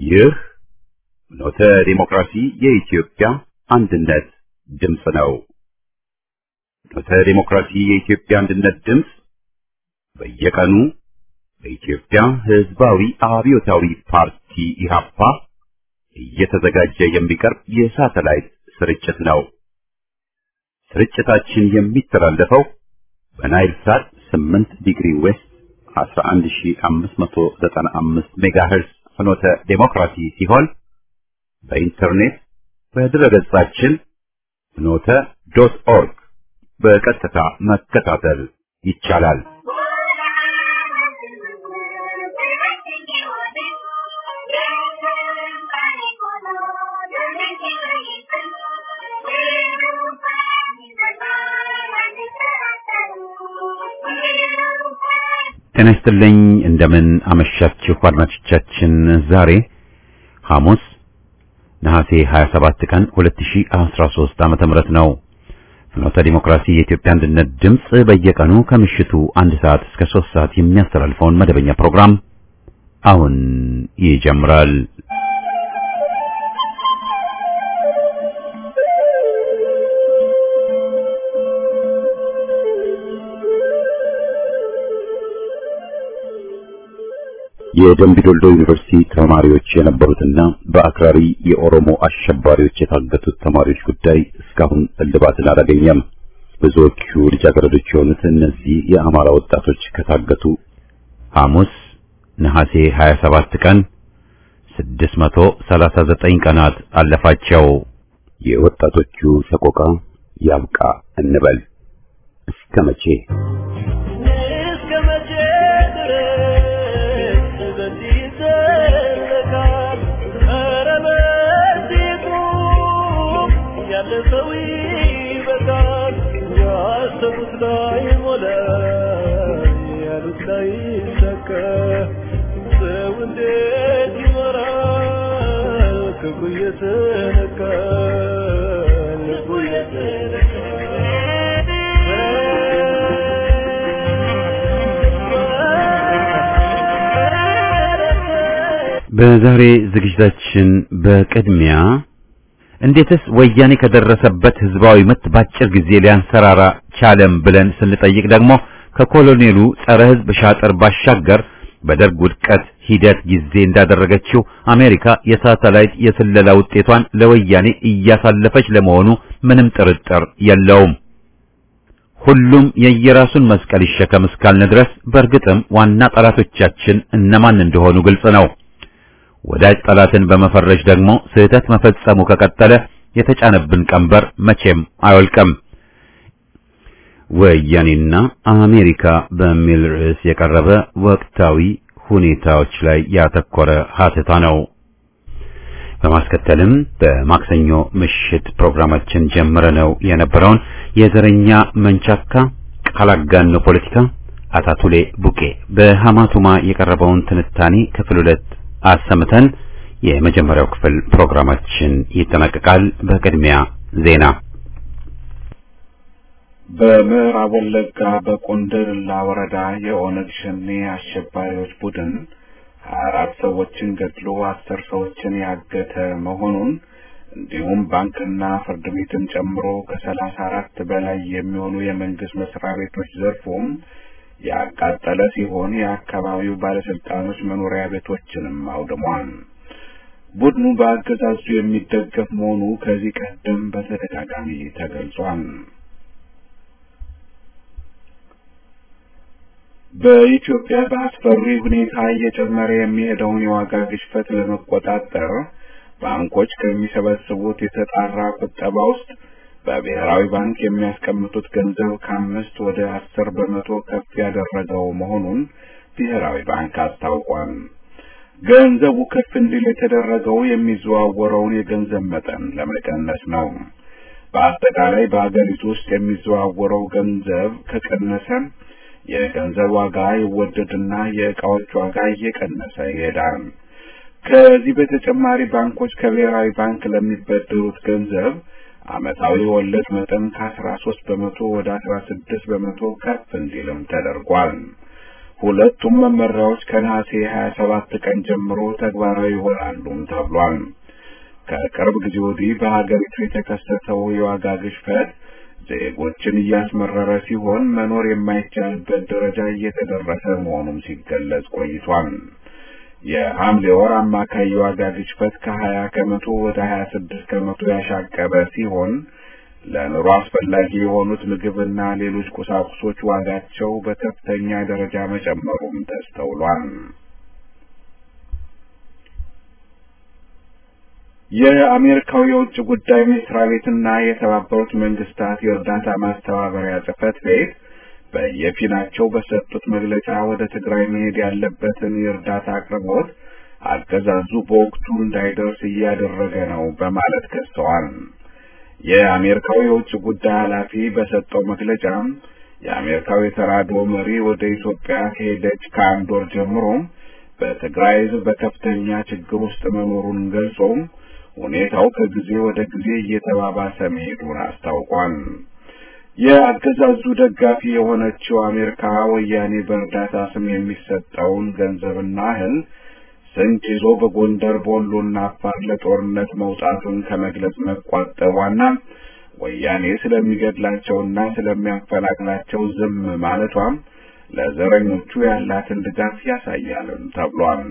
ይህ ኖተ ዲሞክራሲ የኢትዮጵያ አንድነት ድምፅ ነው። ኖተ ዲሞክራሲ የኢትዮጵያ አንድነት ድምፅ በየቀኑ በኢትዮጵያ ሕዝባዊ አብዮታዊ ፓርቲ ኢህአፓ እየተዘጋጀ የሚቀርብ የሳተላይት ስርጭት ነው። ስርጭታችን የሚተላለፈው በናይል ሳት 8 ዲግሪ ዌስት 11595 ሜጋሄርዝ ፍኖተ ዴሞክራሲ ሲሆን በኢንተርኔት በድረገጻችን ፍኖተ ዶት ኦርግ በቀጥታ መከታተል ይቻላል። ጤና ይስጥልኝ። እንደምን አመሻችሁ አድማጮቻችን። ዛሬ ሐሙስ ነሐሴ 27 ቀን 2013 ዓመተ ምህረት ነው። ፍኖተ ዲሞክራሲ የኢትዮጵያ አንድነት ድምፅ በየቀኑ ከምሽቱ አንድ ሰዓት እስከ 3 ሰዓት የሚያስተላልፈውን መደበኛ ፕሮግራም አሁን ይጀምራል። የደምቢ ዶልዶ ዩኒቨርሲቲ ተማሪዎች የነበሩትና በአክራሪ የኦሮሞ አሸባሪዎች የታገቱት ተማሪዎች ጉዳይ እስካሁን እልባትን አላገኘም። ብዙዎቹ ልጃገረዶች የሆኑት እነዚህ የአማራ ወጣቶች ከታገቱ ሐሙስ ነሐሴ 27 ቀን 639 ቀናት አለፋቸው። የወጣቶቹ ሰቆቃ ያብቃ እንበል። እስከ መቼ? በዛሬ ዝግጅታችን በቅድሚያ እንዴትስ ወያኔ ከደረሰበት ህዝባዊ ምት ባጭር ጊዜ ሊያንሰራራ ቻለም ብለን ስንጠይቅ ደግሞ ከኮሎኔሉ ጸረ ህዝብ ሻጥር ባሻገር በደርግ ውድቀት ሂደት ጊዜ እንዳደረገችው አሜሪካ የሳተላይት የስለላ ውጤቷን ለወያኔ እያሳለፈች ለመሆኑ ምንም ጥርጥር የለውም። ሁሉም የየራሱን መስቀል ይሸከም እስካልን ድረስ በእርግጥም ዋና ጠላቶቻችን እነማን እንደሆኑ ግልጽ ነው። ወዳጅ ጠላትን በመፈረጅ ደግሞ ስህተት መፈጸሙ ከቀጠለ የተጫነብን ቀንበር መቼም አይወልቅም። ወያኔና አሜሪካ በሚል ርዕስ የቀረበ ወቅታዊ ሁኔታዎች ላይ ያተኮረ ሀተታ ነው። በማስከተልም በማክሰኞ ምሽት ፕሮግራማችን ጀምረነው የነበረውን የዘረኛ መንቻካ ቃል አጋኖ ፖለቲካ አታቱሌ ቡቄ በሐማቱማ የቀረበውን ትንታኔ ክፍል ሁለት አሰምተን የመጀመሪያው ክፍል ፕሮግራማችን ይጠናቀቃል። በቅድሚያ ዜና። በምዕራብ ወለጋ በቆንደላ ወረዳ የኦነግ ሸኔ አሸባሪዎች ቡድን ሀያ አራት ሰዎችን ገድሎ አስር ሰዎችን ያገተ መሆኑን እንዲሁም ባንክና ፍርድ ቤትን ጨምሮ ከሰላሳ አራት በላይ የሚሆኑ የመንግስት መስሪያ ቤቶች ዘርፎም ያቃጠለ ሲሆን የአካባቢው ባለስልጣኖች መኖሪያ ቤቶችንም አውድሟል። ቡድኑ በአገዛዙ የሚደገፍ መሆኑ ከዚህ ቀደም በተደጋጋሚ ተገልጿል። በኢትዮጵያ በአስፈሪ ሁኔታ እየጨመረ የሚሄደውን የዋጋ ግሽበት ለመቆጣጠር ባንኮች ከሚሰበስቡት የተጣራ ቁጠባ ውስጥ በብሔራዊ ባንክ የሚያስቀምጡት ገንዘብ ከአምስት ወደ አስር በመቶ ከፍ ያደረገው መሆኑን ብሔራዊ ባንክ አስታውቋል። ገንዘቡ ከፍ እንዲል የተደረገው የሚዘዋወረውን የገንዘብ መጠን ለመቀነስ ነው። በአጠቃላይ በሀገሪቱ ውስጥ የሚዘዋወረው ገንዘብ ከቀነሰ የገንዘብ ዋጋ ይወደድና የእቃዎች ዋጋ እየቀነሰ ይሄዳል። ከዚህ በተጨማሪ ባንኮች ከብሔራዊ ባንክ ለሚበደሩት ገንዘብ ዓመታዊ ወለድ መጠን ከአስራ ሶስት በመቶ ወደ አስራ ስድስት በመቶ ከፍ እንዲልም ተደርጓል። ሁለቱም መመሪያዎች ከነሐሴ 27 ቀን ጀምሮ ተግባራዊ ይሆናሉም ተብሏል። ከቅርብ ጊዜ ወዲህ በሀገሪቱ የተከሰተው የዋጋ ግሽበት ዜጎችን እያስመረረ ሲሆን መኖር የማይቻልበት ደረጃ እየተደረሰ መሆኑም ሲገለጽ ቆይቷል። የሐምሌ ወር አማካይ የዋጋ ግሽበት ከሀያ ከመቶ ወደ ሀያ ስድስት ከመቶ ያሻቀበ ሲሆን ለኑሮ አስፈላጊ የሆኑት ምግብና ሌሎች ቁሳቁሶች ዋጋቸው በከፍተኛ ደረጃ መጨመሩም ተስተውሏል። የአሜሪካው የውጭ ጉዳይ መስሪያ ቤትና የተባበሩት መንግስታት የእርዳታ ማስተባበሪያ ጽህፈት ቤት በየፊናቸው በሰጡት መግለጫ ወደ ትግራይ መሄድ ያለበትን የእርዳታ አቅርቦት አገዛዙ በወቅቱ እንዳይደርስ እያደረገ ነው በማለት ከሰዋል። የአሜሪካው የውጭ ጉዳይ ኃላፊ በሰጠው መግለጫ የአሜሪካው የተራድኦ መሪ ወደ ኢትዮጵያ ከሄደች ከአንድ ወር ጀምሮ በትግራይ ሕዝብ በከፍተኛ ችግር ውስጥ መኖሩን ገልጾ ሁኔታው ከጊዜ ወደ ጊዜ እየተባባሰ መሄዱን አስታውቋል። የአገዛዙ ደጋፊ የሆነችው አሜሪካ ወያኔ በእርዳታ ስም የሚሰጠውን ገንዘብና እህል ስንቅ ይዞ በጎንደር በወሎና አፋር ለጦርነት መውጣቱን ከመግለጽ መቋጠቧና ወያኔ ስለሚገድላቸውና ስለሚያፈናቅላቸው ዝም ማለቷም ለዘረኞቹ ያላትን ድጋፍ ያሳያልም ተብሏል።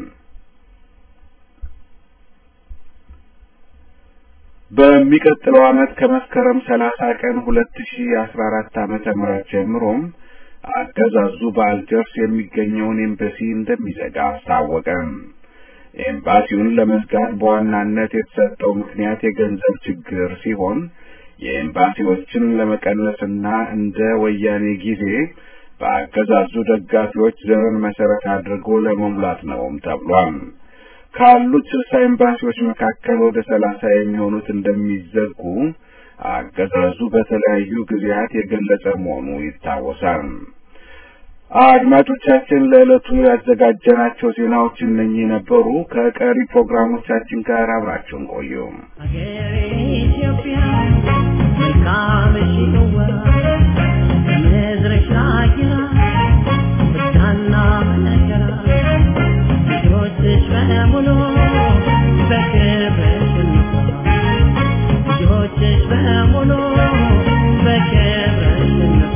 በሚቀጥለው ዓመት ከመስከረም ሰላሳ ቀን ሁለት ሺ አስራ አራት ዓመተ ምህረት ጀምሮም አገዛዙ በአልጀርስ የሚገኘውን ኤምባሲ እንደሚዘጋ አስታወቀ። ኤምባሲውን ለመዝጋት በዋናነት የተሰጠው ምክንያት የገንዘብ ችግር ሲሆን የኤምባሲዎችን ለመቀነስና እንደ ወያኔ ጊዜ በአገዛዙ ደጋፊዎች ዘርን መሰረት አድርጎ ለመሙላት ነውም ተብሏል። ካሉት ስልሳ ኤምባሲዎች መካከል ወደ ሰላሳ የሚሆኑት እንደሚዘጉ አገዛዙ በተለያዩ ጊዜያት የገለጸ መሆኑ ይታወሳል። አድማጮቻችን ለዕለቱ ያዘጋጀናቸው ዜናዎች እነኚህ ነበሩ። ከቀሪ ፕሮግራሞቻችን ጋር አብራችሁን ቆዩ። ሀገሬ ኢትዮጵያ መልካምሽ ነዋ ከምድርሽ አየራ ብርሃንና መከራ ልጆችሽ በሙሉ በክብርሽ እንኳ ልጆችሽ በሙሉ በክብርሽ እንኳ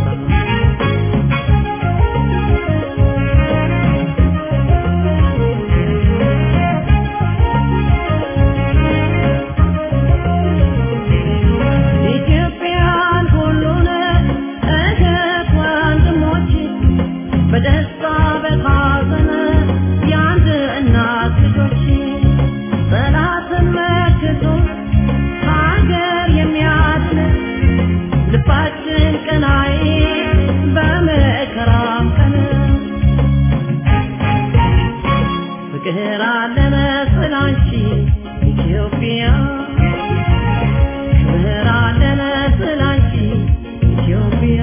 ኢትዮጵያን ሁሉን እህት ወንድሞች በደስታ በሐዘን የአንድ እናት ልጆች ጠላትን መክቶ ሀገር የሚያድን ልባችን ቀናይ በመከራም ቀን ፍቅር አለ መሰል አንቺ ኢትዮጵያ ክብር አለ መሰል አንቺ ኢትዮጵያ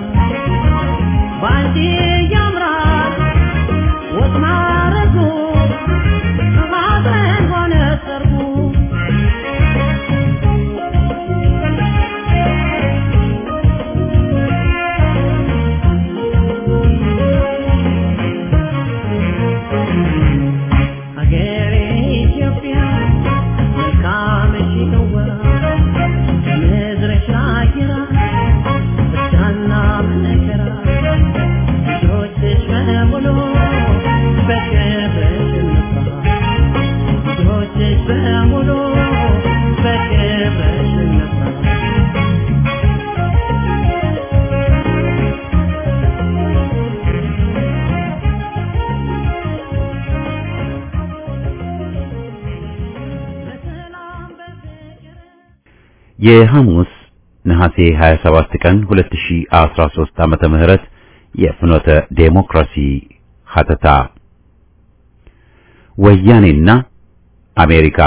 ባንቺ ያምራል ወጥ ማረጉ ሐዘን ሆነ ሰርጉ ሀገሬ ኢትዮጵያ መልካምሽ ነዋ ከምድርሽ አየራ ብርሃንና መከራ ልጆችሽ በሙሉ በክብርሽ እንኳ ልጆችሽ በሙሉ በክብርሽ እንኳ በሰላም በፍቅር የሐሙስ ነሐሴ 27 ቀን 2013 ዓመተ ምህረት የፍኖተ ዴሞክራሲ ሀተታ ወያኔና አሜሪካ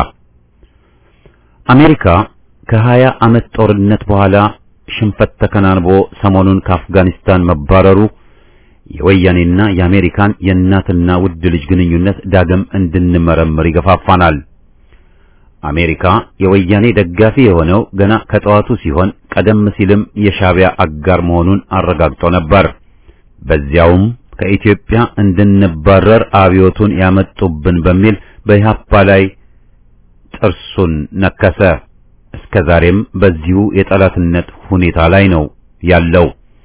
አሜሪካ ከ20 ዓመት ጦርነት በኋላ ሽንፈት ተከናንቦ ሰሞኑን ከአፍጋኒስታን መባረሩ የወያኔና የአሜሪካን የእናትና ውድ ልጅ ግንኙነት ዳግም እንድንመረምር ይገፋፋናል። አሜሪካ የወያኔ ደጋፊ የሆነው ገና ከጠዋቱ ሲሆን ቀደም ሲልም የሻዕቢያ አጋር መሆኑን አረጋግጦ ነበር። በዚያውም ከኢትዮጵያ እንድንባረር አብዮቱን ያመጡብን በሚል በኢህአፓ ላይ ጥርሱን ነከሰ። እስከ ዛሬም በዚሁ የጠላትነት ሁኔታ ላይ ነው ያለው።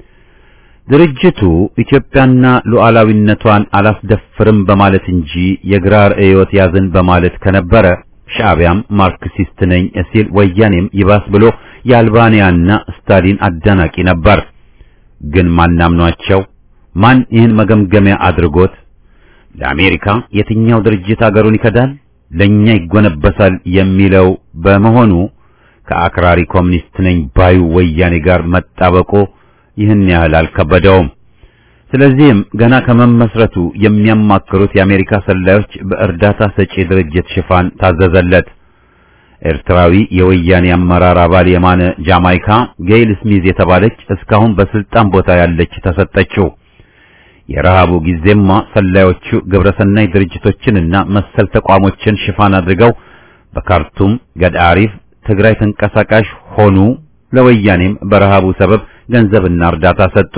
ድርጅቱ ኢትዮጵያና ሉዓላዊነቷን አላስደፍርም በማለት እንጂ የግራ ርዕዮት ያዝን በማለት ከነበረ ሻዕቢያም ማርክሲስት ነኝ ሲል ወያኔም ይባስ ብሎ የአልባንያና ስታሊን አዳናቂ ነበር። ግን ማናምኗቸው ማን ይህን መገምገሚያ አድርጎት ለአሜሪካ የትኛው ድርጅት አገሩን ይከዳል ለኛ ይጎነበሳል የሚለው በመሆኑ ከአክራሪ ኮሚኒስት ነኝ ባዩ ወያኔ ጋር መጣበቁ ይህን ያህል አልከበደውም። ስለዚህም ገና ከመመስረቱ የሚያማክሩት የአሜሪካ ሰላዮች በእርዳታ ሰጪ ድርጅት ሽፋን ታዘዘለት። ኤርትራዊ የወያኔ አመራር አባል የማነ ጃማይካ ጌይል ስሚዝ የተባለች እስካሁን በስልጣን ቦታ ያለች ተሰጠችው። የረሃቡ ጊዜማ ሰላዮቹ ግብረሰናይ ድርጅቶችንና መሰል ተቋሞችን ሽፋን አድርገው በካርቱም ገዳሪፍ ትግራይ ተንቀሳቃሽ ሆኑ። ለወያኔም በረሃቡ ሰበብ ገንዘብና እርዳታ ሰጡ።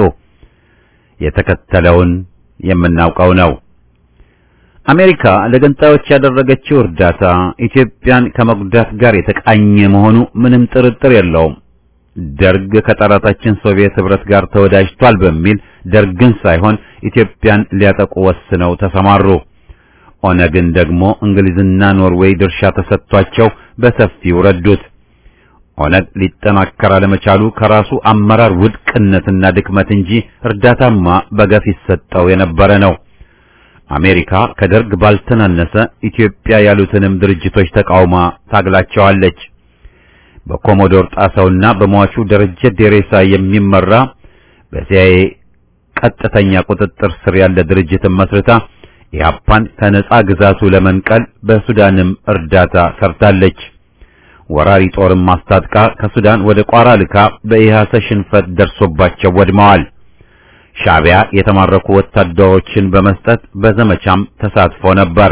የተከተለውን የምናውቀው ነው። አሜሪካ ለገንጣዮች ያደረገችው እርዳታ ኢትዮጵያን ከመጉዳት ጋር የተቃኘ መሆኑ ምንም ጥርጥር የለውም። ደርግ ከጠላታችን ሶቪየት ህብረት ጋር ተወዳጅቷል በሚል ደርግን ሳይሆን ኢትዮጵያን ሊያጠቁ ወስነው ተሰማሩ። ኦነግን ደግሞ እንግሊዝና ኖርዌይ ድርሻ ተሰጥቷቸው በሰፊው ረዱት። ኦነግ ሊጠናከር አለመቻሉ ከራሱ አመራር ውድቅነትና ድክመት እንጂ እርዳታማ በገፍ ይሰጠው የነበረ ነው። አሜሪካ ከደርግ ባልተናነሰ ኢትዮጵያ ያሉትንም ድርጅቶች ተቃውማ ታግላቸዋለች። በኮሞዶር ጣሰውና በሟቹ ደረጀ ዴሬሳ የሚመራ በሲአይኤ ቀጥተኛ ቁጥጥር ስር ያለ ድርጅትን መስርታ ኢህአፓን ከነጻ ግዛቱ ለመንቀል በሱዳንም እርዳታ ሰርታለች። ወራሪ ጦርም ማስታጥቃ ከሱዳን ወደ ቋራ ልካ በኢህአሰ ሽንፈት ደርሶባቸው ወድመዋል። ሻዕቢያ የተማረኩ ወታደሮችን በመስጠት በዘመቻም ተሳትፎ ነበር።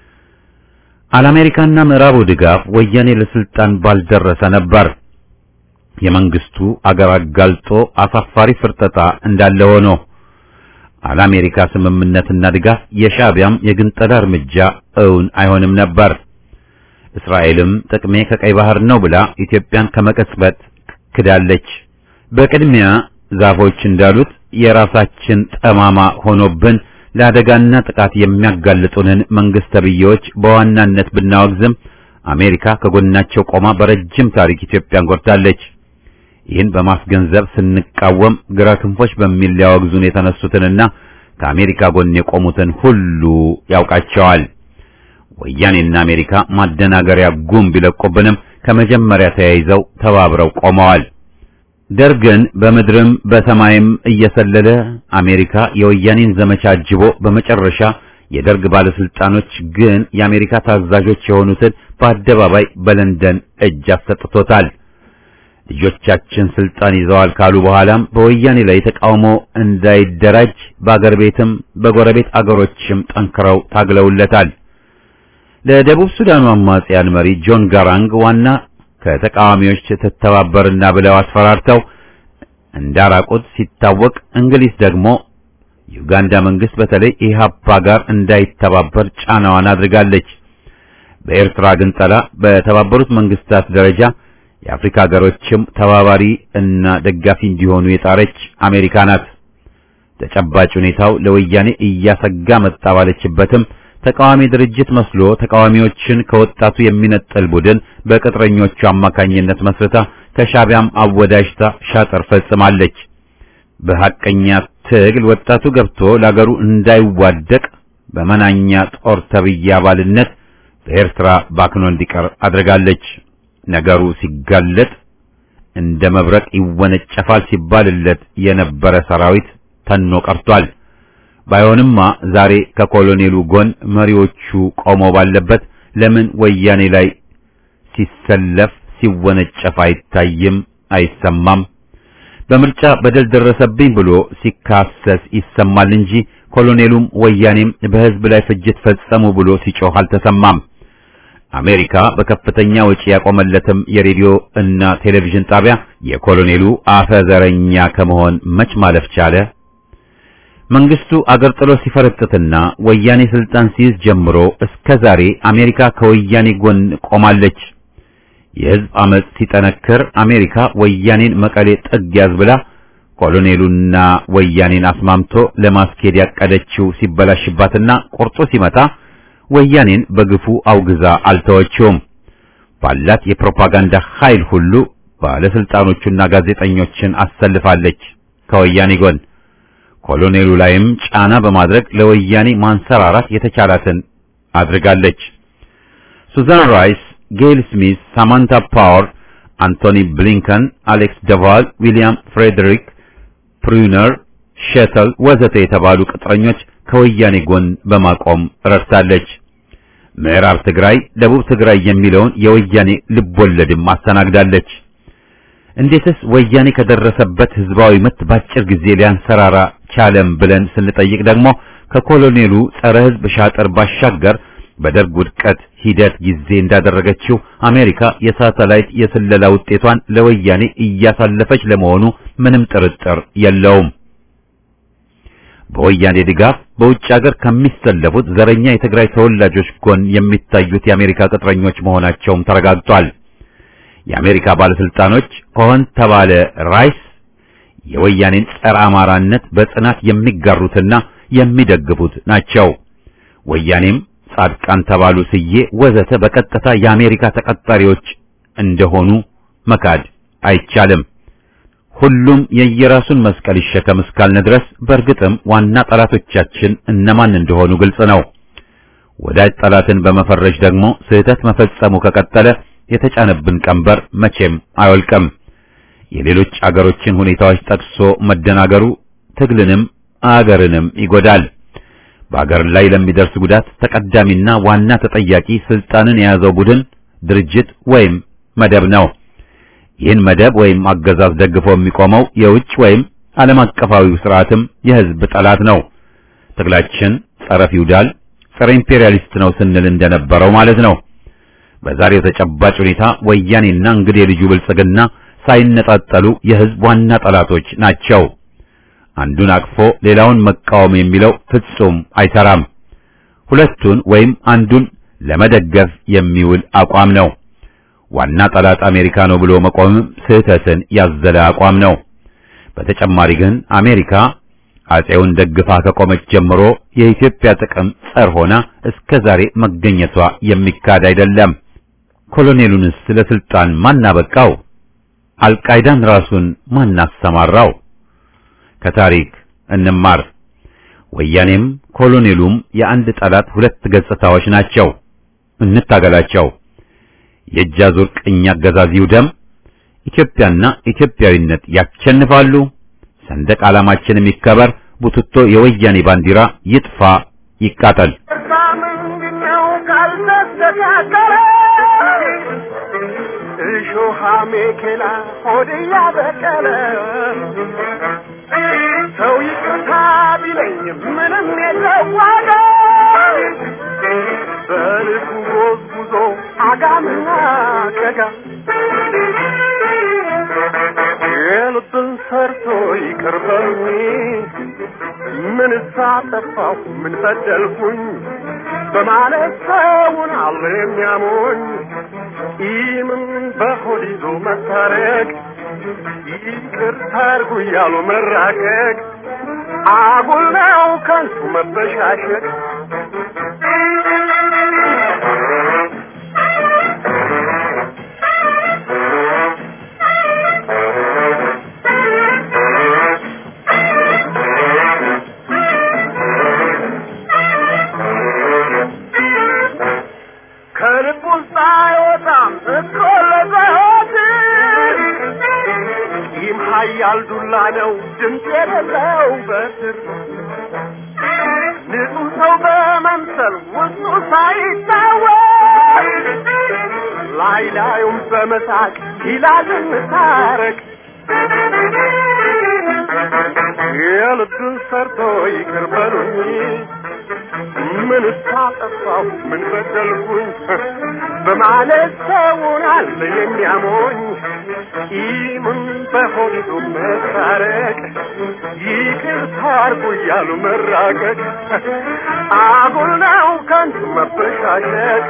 አለአሜሪካና ምዕራቡ ድጋፍ ወያኔ ለስልጣን ባልደረሰ ነበር። የመንግስቱ አገር አጋልጦ አሳፋሪ ፍርጠጣ እንዳለ ሆኖ አለአሜሪካ ስምምነትና ድጋፍ የሻዕቢያም የግንጠላ እርምጃ እውን አይሆንም ነበር። እስራኤልም ጥቅሜ ከቀይ ባህር ነው ብላ ኢትዮጵያን ከመቀጽበት ክዳለች። በቅድሚያ ዛፎች እንዳሉት የራሳችን ጠማማ ሆኖብን ለአደጋና ጥቃት የሚያጋልጡንን መንግስት ተብዬዎች በዋናነት ብናወግዝም አሜሪካ ከጎናቸው ቆማ በረጅም ታሪክ ኢትዮጵያን ጎድታለች። ይህን በማስገንዘብ ስንቃወም ግራ ክንፎች በሚል ሊያወግዙን የተነሱትንና ከአሜሪካ ጎን የቆሙትን ሁሉ ያውቃቸዋል። ወያኔና አሜሪካ ማደናገሪያ ጉም ቢለቁብንም ከመጀመሪያ ተያይዘው ተባብረው ቆመዋል። ደርግን በምድርም በሰማይም እየሰለለ አሜሪካ የወያኔን ዘመቻ አጅቦ በመጨረሻ የደርግ ባለስልጣኖች ግን የአሜሪካ ታዛዦች የሆኑትን በአደባባይ በለንደን እጅ አሰጥቶታል። ልጆቻችን ስልጣን ይዘዋል ካሉ በኋላም በወያኔ ላይ ተቃውሞ እንዳይደራጅ በአገር ቤትም በጎረቤት አገሮችም ጠንክረው ታግለውለታል። ለደቡብ ሱዳኑ አማጽያን መሪ ጆን ጋራንግ ዋና ከተቃዋሚዎች ትተባበርና ብለው አስፈራርተው እንዳራቁት ሲታወቅ፣ እንግሊዝ ደግሞ ዩጋንዳ መንግስት በተለይ ኢህአፓ ጋር እንዳይተባበር ጫናዋን አድርጋለች። በኤርትራ ግንጠላ በተባበሩት መንግስታት ደረጃ የአፍሪካ ሀገሮችም ተባባሪ እና ደጋፊ እንዲሆኑ የጣረች አሜሪካ ናት። ተጨባጭ ሁኔታው ለወያኔ እያሰጋ መጣ ባለችበትም ተቃዋሚ ድርጅት መስሎ ተቃዋሚዎችን ከወጣቱ የሚነጥል ቡድን በቅጥረኞቹ አማካኝነት መስርታ ከሻቢያም አወዳጅታ ሻጥር ፈጽማለች። በሐቀኛ ትግል ወጣቱ ገብቶ ለአገሩ እንዳይዋደቅ በመናኛ ጦር ተብዬ አባልነት በኤርትራ ባክኖ እንዲቀር አድርጋለች። ነገሩ ሲጋለጥ እንደ መብረቅ ይወነጨፋል ሲባልለት የነበረ ሰራዊት ተኖ ቀርቷል። ባይሆንማ ዛሬ ከኮሎኔሉ ጎን መሪዎቹ ቆመው ባለበት ለምን ወያኔ ላይ ሲሰለፍ ሲወነጨፍ አይታይም፣ አይሰማም? በምርጫ በደል ደረሰብኝ ብሎ ሲካሰስ ይሰማል እንጂ ኮሎኔሉም ወያኔም በሕዝብ ላይ ፍጅት ፈጸሙ ብሎ ሲጮህ አልተሰማም። አሜሪካ በከፍተኛ ወጪ ያቆመለትም የሬዲዮ እና ቴሌቪዥን ጣቢያ የኮሎኔሉ አፈ ዘረኛ ከመሆን መች ማለፍ ቻለ? መንግስቱ አገር ጥሎ ሲፈረጥጥና ወያኔ ስልጣን ሲይዝ ጀምሮ እስከ ዛሬ አሜሪካ ከወያኔ ጎን ቆማለች። የህዝብ አመጽ ሲጠነክር አሜሪካ ወያኔን መቀሌ ጥግ ያዝ ብላ ኮሎኔሉና ወያኔን አስማምቶ ለማስኬድ ያቀደችው ሲበላሽባትና ቁርጡ ሲመጣ ወያኔን በግፉ አውግዛ አልተወችውም። ባላት የፕሮፓጋንዳ ኃይል ሁሉ ባለስልጣኖቹና ጋዜጠኞችን አሰልፋለች ከወያኔ ጎን። ኮሎኔሉ ላይም ጫና በማድረግ ለወያኔ ማንሰራራት የተቻላትን አድርጋለች። ሱዛን ራይስ፣ ጌል ስሚስ፣ ሳማንታ ፓወር፣ አንቶኒ ብሊንከን፣ አሌክስ ደቫል፣ ዊሊያም ፍሬድሪክ ፕሩነር፣ ሸተል ወዘተ የተባሉ ቅጥረኞች ከወያኔ ጎን በማቆም ረድታለች። ምዕራብ ትግራይ፣ ደቡብ ትግራይ የሚለውን የወያኔ ልቦለድም አስተናግዳለች። እንዴትስ ወያኔ ከደረሰበት ህዝባዊ ምት ባጭር ጊዜ ሊያንሰራራ ቻለም ብለን ስንጠይቅ ደግሞ ከኮሎኔሉ ጸረ ህዝብ ሻጥር ባሻገር በደርግ ውድቀት ሂደት ጊዜ እንዳደረገችው አሜሪካ የሳተላይት የስለላ ውጤቷን ለወያኔ እያሳለፈች ለመሆኑ ምንም ጥርጥር የለውም። በወያኔ ድጋፍ በውጭ ሀገር ከሚሰለፉት ዘረኛ የትግራይ ተወላጆች ጎን የሚታዩት የአሜሪካ ቅጥረኞች መሆናቸውም ተረጋግጧል። የአሜሪካ ባለስልጣኖች ከሆን ተባለ ራይስ የወያኔን ጸረ አማራነት በጽናት የሚጋሩትና የሚደግፉት ናቸው። ወያኔም ጻድቃን ተባሉ ስዬ ወዘተ በቀጥታ የአሜሪካ ተቀጣሪዎች እንደሆኑ መካድ አይቻልም። ሁሉም የየራሱን መስቀል ይሸከም እስካልን ድረስ በእርግጥም ዋና ጠላቶቻችን እነማን እንደሆኑ ግልጽ ነው። ወዳጅ ጠላትን በመፈረጅ ደግሞ ስህተት መፈጸሙ ከቀጠለ የተጫነብን ቀንበር መቼም አይወልቅም። የሌሎች አገሮችን ሁኔታዎች ጠቅሶ መደናገሩ ትግልንም አገርንም ይጎዳል። በአገር ላይ ለሚደርስ ጉዳት ተቀዳሚና ዋና ተጠያቂ ስልጣንን የያዘው ቡድን፣ ድርጅት ወይም መደብ ነው። ይህን መደብ ወይም አገዛዝ ደግፎ የሚቆመው የውጭ ወይም ዓለም አቀፋዊው ስርዓትም የህዝብ ጠላት ነው። ትግላችን ጸረ ፊውዳል፣ ጸረ ኢምፔሪያሊስት ነው ስንል እንደነበረው ማለት ነው። በዛሬው ተጨባጭ ሁኔታ ወያኔና እንግዲህ ልጁ ብልጽግና ሳይነጣጠሉ የህዝብ ዋና ጠላቶች ናቸው። አንዱን አቅፎ ሌላውን መቃወም የሚለው ፍጹም አይሰራም። ሁለቱን ወይም አንዱን ለመደገፍ የሚውል አቋም ነው። ዋና ጠላት አሜሪካ ነው ብሎ መቆምም ስህተትን ያዘለ አቋም ነው። በተጨማሪ ግን አሜሪካ አጼውን ደግፋ ከቆመች ጀምሮ የኢትዮጵያ ጥቅም ጸር ሆና እስከ ዛሬ መገኘቷ የሚካድ አይደለም። ኮሎኔሉንስ ለስልጣን ማን አበቃው? አልቃይዳን ራሱን ማን አሰማራው? ከታሪክ እንማር። ወያኔም ኮሎኔሉም የአንድ ጠላት ሁለት ገጽታዎች ናቸው። እንታገላቸው። የእጅ አዙር ቅኝ አገዛዝ ይውደም። ኢትዮጵያና ኢትዮጵያዊነት ያሸንፋሉ። ሰንደቅ ዓላማችንም ይከበር። ቡትቶ የወያኔ ባንዲራ ይጥፋ፣ ይቃጠል። ምንድነው ካልተስተካከለ እሾሃ ሜኬላ ሆድ ያበቀለ ሰው ይቅርታ ቢለኝ ምንም የለው ዋጋ በልኩ ጎዝጉዞ አጋምና ቀጋ የልብን ሰርቶ ይቅር በሉኝ ምን ሳጠፋሁ ምን በደልኩኝ በማለት ሰውን አለ የሚያሞኝ ቂምን በሆድ ይዞ መታረቅ ይቅርታ አድርጉ እያሉ መራቀቅ አጉል ነው ከንቱ መበሻሸቅ ከልብ ውስጥ አይወጣም እኮ ለዘወትር ቂም ኃያል ዱላ ነው ድምፅ የሌለው በትር ንጹሕ ሰው በመምሰል ውስጡ ሳይታወቅ ላይ ላዩም በመሳቅ ይላል እንታረቅ የልብን ሰርቶ ይቅር በሉኝ ምን ሳጠፋው ምን በደልኩኝ በማለት ሰውን አለ የሚያሞኝ ቂምን በሆዱ መታረቅ ይቅርታ አርጉ እያሉ መራቀቅ አጉል ነው ከንቱ መበሻሸቅ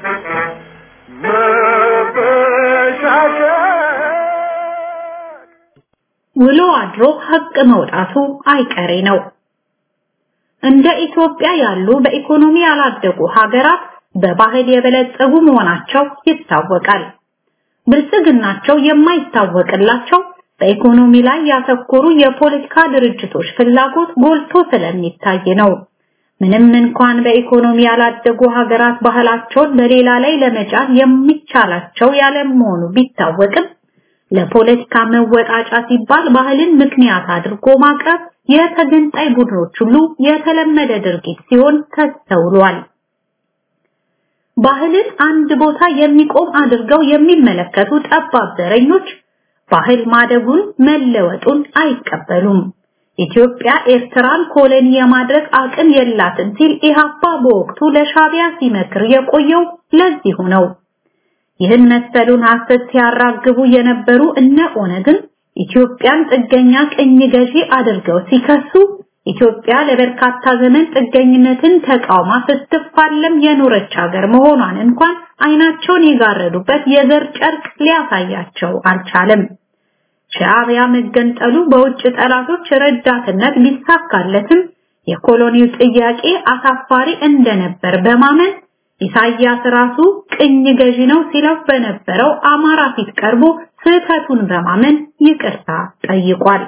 መበሻሸቅ ውሎ አድሮ ሀቅ መውጣቱ አይቀሬ ነው። እንደ ኢትዮጵያ ያሉ በኢኮኖሚ ያላደጉ ሀገራት በባህል የበለጸጉ መሆናቸው ይታወቃል። ብልጽግናቸው የማይታወቅላቸው በኢኮኖሚ ላይ ያተኮሩ የፖለቲካ ድርጅቶች ፍላጎት ጎልቶ ስለሚታይ ነው። ምንም እንኳን በኢኮኖሚ ያላደጉ ሀገራት ባህላቸውን በሌላ ላይ ለመጫን የሚቻላቸው ያለመሆኑ ቢታወቅም ለፖለቲካ መወጣጫ ሲባል ባህልን ምክንያት አድርጎ ማቅረብ የተገንጣይ ቡድኖች ሁሉ የተለመደ ድርጊት ሲሆን ተስተውሏል። ባህልን አንድ ቦታ የሚቆም አድርገው የሚመለከቱ ጠባብ ዘረኞች ባህል ማደጉን መለወጡን አይቀበሉም። ኢትዮጵያ ኤርትራን ኮሎኒ የማድረግ አቅም የላትም ሲል ኢህአፓ በወቅቱ ለሻቢያ ሲመክር የቆየው ለዚሁ ነው። ይህን መሰሉን ሐሰት ሲያራግቡ የነበሩ እነ ኦነግን ኢትዮጵያን ጥገኛ ቅኝ ገዢ አድርገው ሲከሱ ኢትዮጵያ ለበርካታ ዘመን ጥገኝነትን ተቃውማ ስትፋለም የኖረች ሀገር መሆኗን እንኳን አይናቸውን የጋረዱበት የዘር ጨርቅ ሊያሳያቸው አልቻለም። ሻዕቢያ መገንጠሉ በውጭ ጠላቶች ረዳትነት ቢሳካለትም የኮሎኒው ጥያቄ አሳፋሪ እንደነበር በማመን ኢሳያስ ራሱ ቅኝ ገዢ ነው ሲለው በነበረው አማራ ፊት ቀርቦ ስህተቱን በማመን ይቅርታ ጠይቋል።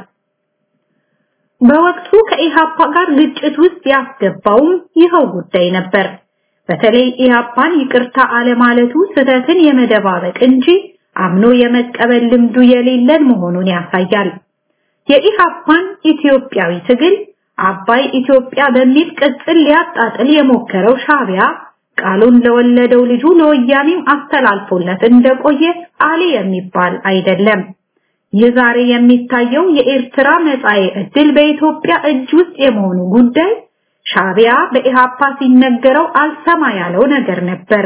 በወቅቱ ከኢሃፓ ጋር ግጭት ውስጥ ያስገባውም ይኸው ጉዳይ ነበር። በተለይ ኢሃፓን ይቅርታ አለማለቱ ስህተትን የመደባበቅ እንጂ አምኖ የመቀበል ልምዱ የሌለን መሆኑን ያሳያል። የኢሃፓን ኢትዮጵያዊ ትግል አባይ ኢትዮጵያ በሚል ቅጽል ሊያጣጥል የሞከረው ሻቢያ ቃሉን ለወለደው ልጁ ለወያኔም አስተላልፎለት እንደቆየ አሊ የሚባል አይደለም። ይህ ዛሬ የሚታየው የኤርትራ መጻኤ ዕድል በኢትዮጵያ እጅ ውስጥ የመሆኑ ጉዳይ ሻቢያ በኢሃፓ ሲነገረው አልሰማ ያለው ነገር ነበር።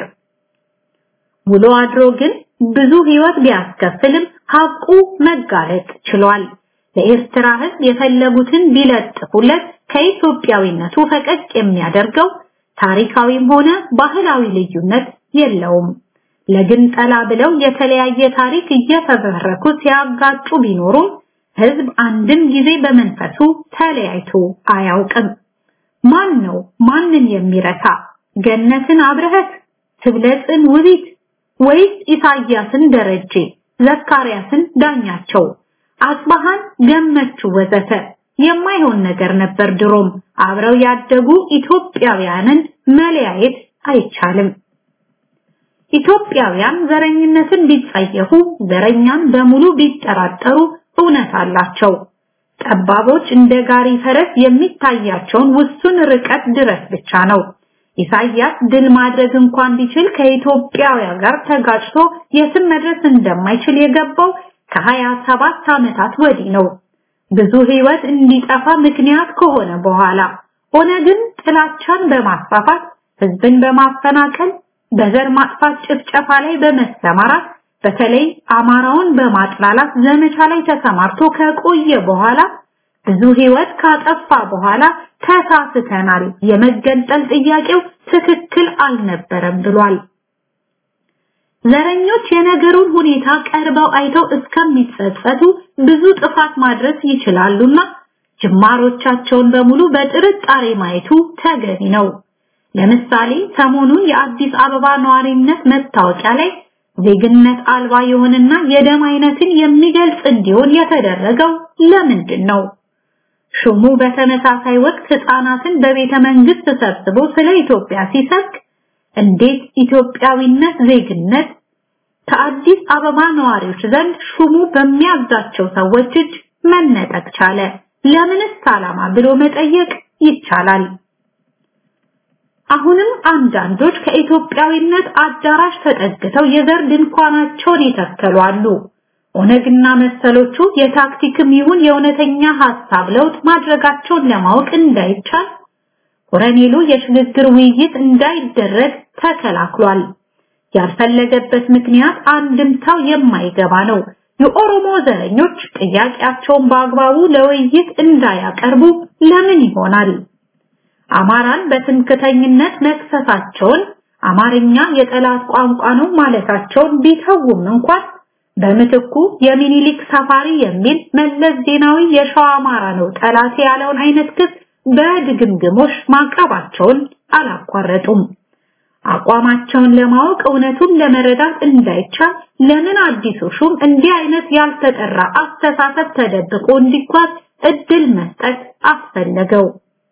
ውሎ አድሮ ግን ብዙ ህይወት ቢያስከፍልም ሀቁ መጋለጥ ችሏል። ለኤርትራ ህዝብ የፈለጉትን ቢለጥፉለት ከኢትዮጵያዊነቱ ፈቀቅ የሚያደርገው ታሪካዊም ሆነ ባህላዊ ልዩነት የለውም። ለግንጠላ ብለው የተለያየ ታሪክ እየተበረኩ ሲያጋጩ ቢኖሩም ህዝብ አንድም ጊዜ በመንፈሱ ተለያይቶ አያውቅም። ማን ነው ማንን የሚረታ? ገነትን አብረህት፣ ትብለጽን ውቢት ወይስ ኢሳያስን ደረጀ፣ ዘካርያስን ዳኛቸው፣ አጽባሃን ገመቹ ወዘተ የማይሆን ነገር ነበር። ድሮም አብረው ያደጉ ኢትዮጵያውያንን መለያየት አይቻልም። ኢትዮጵያውያን ዘረኝነትን ቢጸየፉ፣ ዘረኛን በሙሉ ቢጠራጠሩ እውነት አላቸው። ጠባቦች እንደ ጋሪ ፈረስ የሚታያቸውን ውሱን ርቀት ድረስ ብቻ ነው። ኢሳያስ ድል ማድረግ እንኳን ቢችል ከኢትዮጵያውያን ጋር ተጋጭቶ የትም መድረስ እንደማይችል የገባው ከሀያ ሰባት ዓመታት ወዲህ ነው። ብዙ ህይወት እንዲጠፋ ምክንያት ከሆነ በኋላ ሆነ ግን ጥላቻን በማስፋፋት ህዝብን በማፈናቀል በዘር ማጥፋት ጭፍጨፋ ላይ በመሰማራት በተለይ አማራውን በማጥላላት ዘመቻ ላይ ተሰማርቶ ከቆየ በኋላ ብዙ ህይወት ካጠፋ በኋላ ተሳስተናል፣ የመገንጠል ጥያቄው ትክክል አልነበረም ብሏል። ዘረኞች የነገሩን ሁኔታ ቀርበው አይተው እስከሚጸጸቱ ብዙ ጥፋት ማድረስ ይችላሉና ጅማሮቻቸውን በሙሉ በጥርጣሬ ማየቱ ተገቢ ነው። ለምሳሌ ሰሞኑን የአዲስ አበባ ነዋሪነት መታወቂያ ላይ ዜግነት አልባ የሆነና የደም አይነትን የሚገልጽ እንዲሆን የተደረገው ለምንድን ነው? ሹሙ በተመሳሳይ ወቅት ህፃናትን በቤተ መንግስት ሰብስቦ ስለ ኢትዮጵያ ሲሰብክ እንዴት ኢትዮጵያዊነት ዜግነት ከአዲስ አበባ ነዋሪዎች ዘንድ ሹሙ በሚያዛቸው ሰዎች እጅ መነጠቅ ቻለ? ለምንስ ዓላማ ብሎ መጠየቅ ይቻላል። አሁንም አንዳንዶች ከኢትዮጵያዊነት አዳራሽ ተጠግተው የዘር ድንኳናቸውን ይተከሉ አሉ። ኦነግና መሰሎቹ የታክቲክም ይሁን የእውነተኛ ሐሳብ ለውጥ ማድረጋቸውን ለማወቅ እንዳይቻል ኮረኔሉ የሽግግር ውይይት እንዳይደረግ ተከላክሏል። ያልፈለገበት ምክንያት አንድምታው የማይገባ ነው። የኦሮሞ ዘረኞች ጥያቄያቸውን በአግባቡ ለውይይት እንዳያቀርቡ ለምን ይሆናል? አማራን በትምክተኝነት መክሰሳቸውን አማርኛ የጠላት ቋንቋ ነው ማለታቸውን ቢተውም እንኳን በምትኩ የሚኒሊክ ሰፋሪ የሚል መለስ ዜናዊ የሸዋ አማራ ነው ጠላት ያለውን አይነት ክስ በድግምግሞሽ ማቅረባቸውን አላቋረጡም። አቋማቸውን ለማወቅ እውነቱን ለመረዳት እንዳይቻል ለምን አዲሱ ሹም እንዲህ አይነት ያልተጠራ አስተሳሰብ ተደብቆ እንዲጓዝ እድል መስጠት አስፈለገው?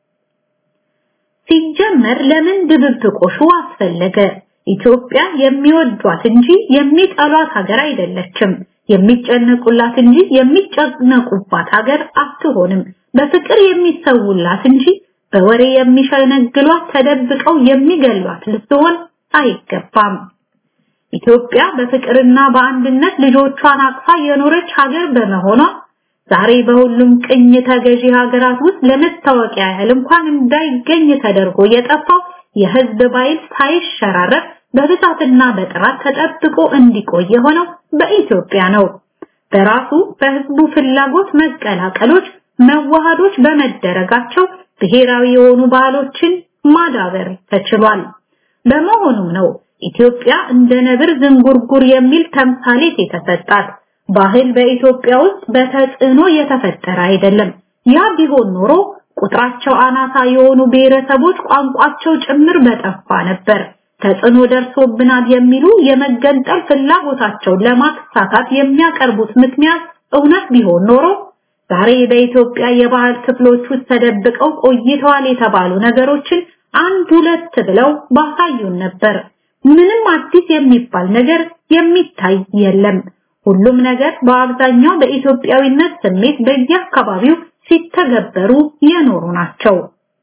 ሲጀመር ለምን ድብብቆሹ አስፈለገ? ኢትዮጵያ የሚወዷት እንጂ የሚጠሏት ሀገር አይደለችም። የሚጨነቁላት እንጂ የሚጨነቁባት ሀገር አትሆንም። በፍቅር የሚሰውላት እንጂ በወሬ የሚሸነግሏት ተደብቀው የሚገሏት ልትሆን አይገባም። ኢትዮጵያ በፍቅርና በአንድነት ልጆቿን አቅፋ የኖረች ሀገር በመሆኗ ዛሬ በሁሉም ቅኝ ተገዢ ሀገራት ውስጥ ለመታወቂያ ያህል እንኳን እንዳይገኝ ተደርጎ የጠፋው የህዝብ ባይል ሳይሸራረፍ በብዛትና በጥራት ተጠብቆ እንዲቆይ የሆነው በኢትዮጵያ ነው። በራሱ በህዝቡ ፍላጎት መቀላቀሎች፣ መዋሃዶች በመደረጋቸው ብሔራዊ የሆኑ ባህሎችን ማዳበር ተችሏል። በመሆኑም ነው ኢትዮጵያ እንደ ነብር ዝንጉርጉር የሚል ተምሳሌት የተሰጣት። ባህል በኢትዮጵያ ውስጥ በተጽዕኖ የተፈጠረ አይደለም። ያ ቢሆን ኖሮ ቁጥራቸው አናሳ የሆኑ ብሔረሰቦች ቋንቋቸው ጭምር በጠፋ ነበር። ተጽዕኖ ደርሶብናል የሚሉ የመገንጠል ፍላጎታቸውን ለማሳካት የሚያቀርቡት ምክንያት እውነት ቢሆን ኖሮ ዛሬ በኢትዮጵያ የባህል ክፍሎች ውስጥ ተደብቀው ቆይተዋል የተባሉ ነገሮችን አንድ ሁለት ብለው ባሳዩን ነበር። ምንም አዲስ የሚባል ነገር የሚታይ የለም። ሁሉም ነገር በአብዛኛው በኢትዮጵያዊነት ስሜት በየአካባቢው ሲተገበሩ የኖሩ ናቸው።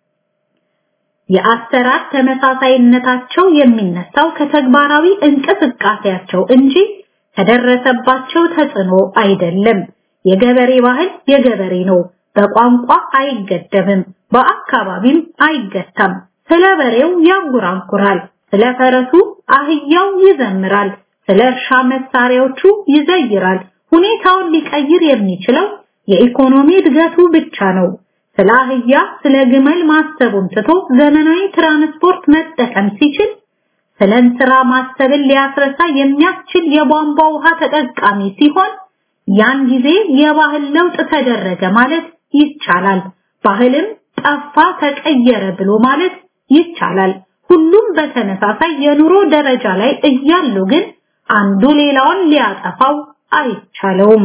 የአሰራር ተመሳሳይነታቸው የሚነሳው ከተግባራዊ እንቅስቃሴያቸው እንጂ ከደረሰባቸው ተጽዕኖ አይደለም። የገበሬ ባህል የገበሬ ነው። በቋንቋ አይገደብም፣ በአካባቢም አይገታም። ስለ በሬው ያንጎራጉራል፣ ስለ ፈረሱ አህያው ይዘምራል፣ ስለ እርሻ መሳሪያዎቹ ይዘይራል። ሁኔታውን ሊቀይር የሚችለው የኢኮኖሚ እድገቱ ብቻ ነው። ስለ አህያ፣ ስለ ግመል ማሰቡን ትቶ ዘመናዊ ትራንስፖርት መጠቀም ሲችል ስለ እንስራ ማሰብን ሊያስረሳ የሚያስችል የቧንቧ ውሃ ተጠቃሚ ሲሆን ያን ጊዜ የባህል ለውጥ ተደረገ ማለት ይቻላል። ባህልም ጠፋ ተቀየረ ብሎ ማለት ይቻላል። ሁሉም በተመሳሳይ የኑሮ ደረጃ ላይ እያሉ ግን አንዱ ሌላውን ሊያጠፋው አይቻለውም።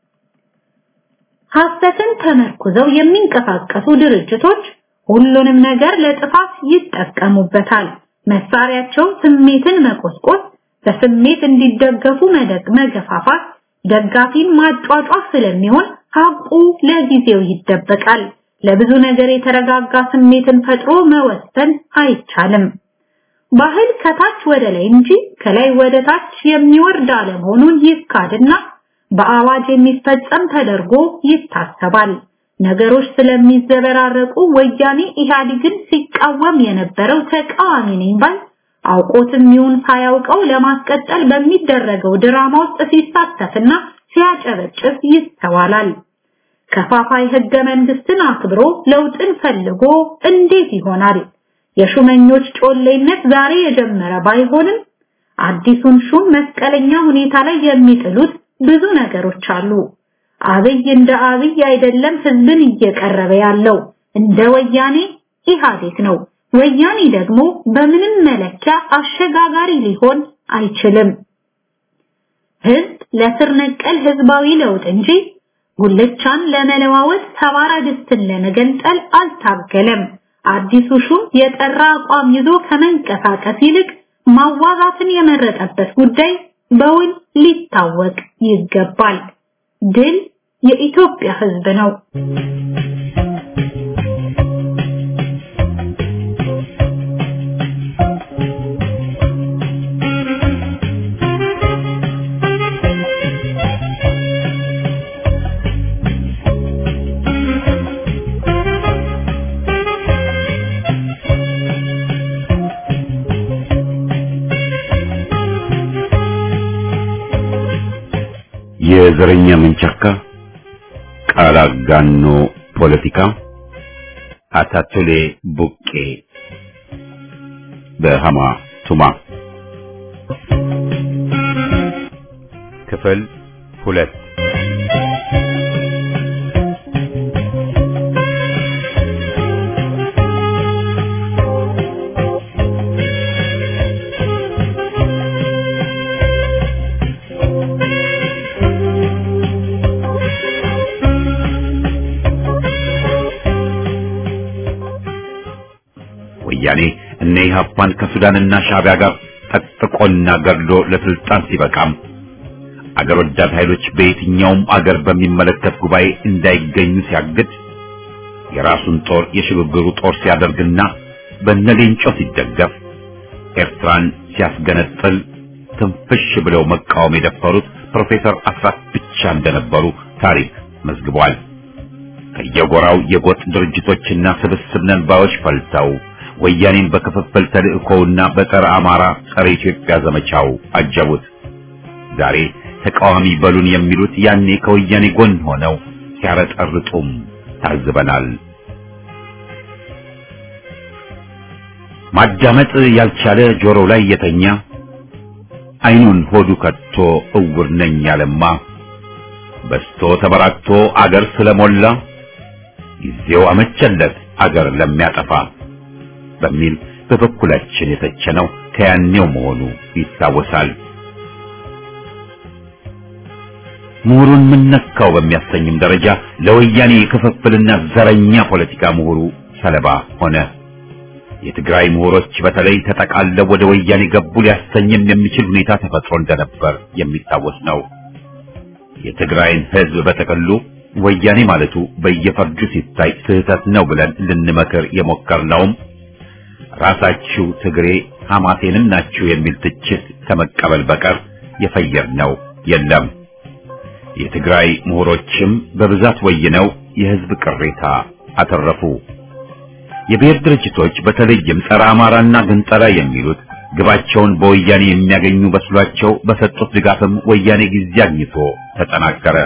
ሐሰትን ተመርኩዘው የሚንቀሳቀሱ ድርጅቶች ሁሉንም ነገር ለጥፋት ይጠቀሙበታል። መሳሪያቸው ስሜትን መቆስቆስ፣ በስሜት እንዲደገፉ መደግ መገፋፋት፣ ደጋፊን ማጫጫፍ ስለሚሆን ሀቁ ለጊዜው ይደበቃል። ለብዙ ነገር የተረጋጋ ስሜትን ፈጥሮ መወሰን አይቻልም። ባህል ከታች ወደ ላይ እንጂ ከላይ ወደ ታች የሚወርድ አለመሆኑን ይካድና በአዋጅ የሚፈጸም ተደርጎ ይታሰባል። ነገሮች ስለሚዘበራረቁ ወያኔ ኢህአዴግን ሲቃወም የነበረው ተቃዋሚ ነኝ ባይ አውቆትም ይሁን ሳያውቀው ለማስቀጠል በሚደረገው ድራማ ውስጥ ሲሳተፍና ሲያጨበጭብ ይስተዋላል። ከፋፋይ ህገ መንግስትን አክብሮ ለውጥን ፈልጎ እንዴት ይሆናል? የሹመኞች ጮሌነት ዛሬ የጀመረ ባይሆንም አዲሱን ሹም መስቀለኛ ሁኔታ ላይ የሚጥሉት ብዙ ነገሮች አሉ። አብይ እንደ አብይ አይደለም ህዝብን እየቀረበ ያለው እንደ ወያኔ ኢህአዴግ ነው። ወያኔ ደግሞ በምንም መለኪያ አሸጋጋሪ ሊሆን አይችልም። ህዝብ ለስር ነቀል ህዝባዊ ለውጥ እንጂ ጉልቻን ለመለዋወጥ ሰባራ ድስትን ለመገንጠል አልታገለም። አዲሱ ሹም የጠራ አቋም ይዞ ከመንቀሳቀስ ይልቅ ማዋዛትን የመረጠበት ጉዳይ በውል ሊታወቅ ይገባል። ድል የኢትዮጵያ ህዝብ ነው። የዘረኛ መንቸካ ቃል አጋኖ ፖለቲካ አታቱሌ ቡቄ በሃማ ቱማ ክፍል ሁለት ወያኔ እነ ኢህአፓን ከሱዳንና ሻዕቢያ ጋር ጠጥቆና ገድሎ ለስልጣን ሲበቃም አገር ወዳድ ኃይሎች በየትኛውም አገር በሚመለከት ጉባኤ እንዳይገኙ ሲያግድ የራሱን ጦር የሽግግሩ ጦር ሲያደርግና በነሌንጮ ሲደገፍ ኤርትራን ሲያስገነጥል ትንፍሽ ብለው መቃወም የደፈሩት ፕሮፌሰር አስራት ብቻ እንደነበሩ ታሪክ መዝግቧል። ከየጎራው የጎጥ ድርጅቶችና ስብስብ ነንባዮች ፈልተው ወያኔን በክፍፍል ተልእኮውና በጸረ አማራ ጸረ ኢትዮጵያ ዘመቻው አጀቡት። ዛሬ ተቃዋሚ በሉን የሚሉት ያኔ ከወያኔ ጎን ሆነው ሲያረጠርጡም ታዝበናል። ማዳመጥ ያልቻለ ጆሮው ላይ የተኛ አይኑን ሆዱ ከቶ እውር ነኝ ያለማ በስቶ ተበራክቶ አገር ስለሞላ ጊዜው አመቸለት አገር ለሚያጠፋ በሚል በበኩላችን የተቸነው ከያኔው መሆኑ ይታወሳል። ምሁሩን ምነካው በሚያሰኝም ደረጃ ለወያኔ የክፍፍልና ዘረኛ ፖለቲካ ምሁሩ ሰለባ ሆነ። የትግራይ ምሁሮች በተለይ ተጠቃለው ወደ ወያኔ ገቡ ሊያሰኝም የሚችል ሁኔታ ተፈጥሮ እንደነበር የሚታወስ ነው። የትግራይን ሕዝብ በተቀሉ ወያኔ ማለቱ በየፈርጁ ሲታይ ስህተት ነው ብለን ልንመክር የሞከርነውም ራሳችሁ ትግሬ ሐማሴንም ናችሁ የሚል ትችት ከመቀበል በቀር የፈየርነው የለም። የትግራይ ምሁሮችም በብዛት ወይነው የሕዝብ ቅሬታ አተረፉ። የብሔር ድርጅቶች በተለይም ጸረ አማራና ግንጠላ የሚሉት ግባቸውን በወያኔ የሚያገኙ መስሏቸው በሰጡት ድጋፍም ወያኔ ጊዜ አግኝቶ ተጠናከረ።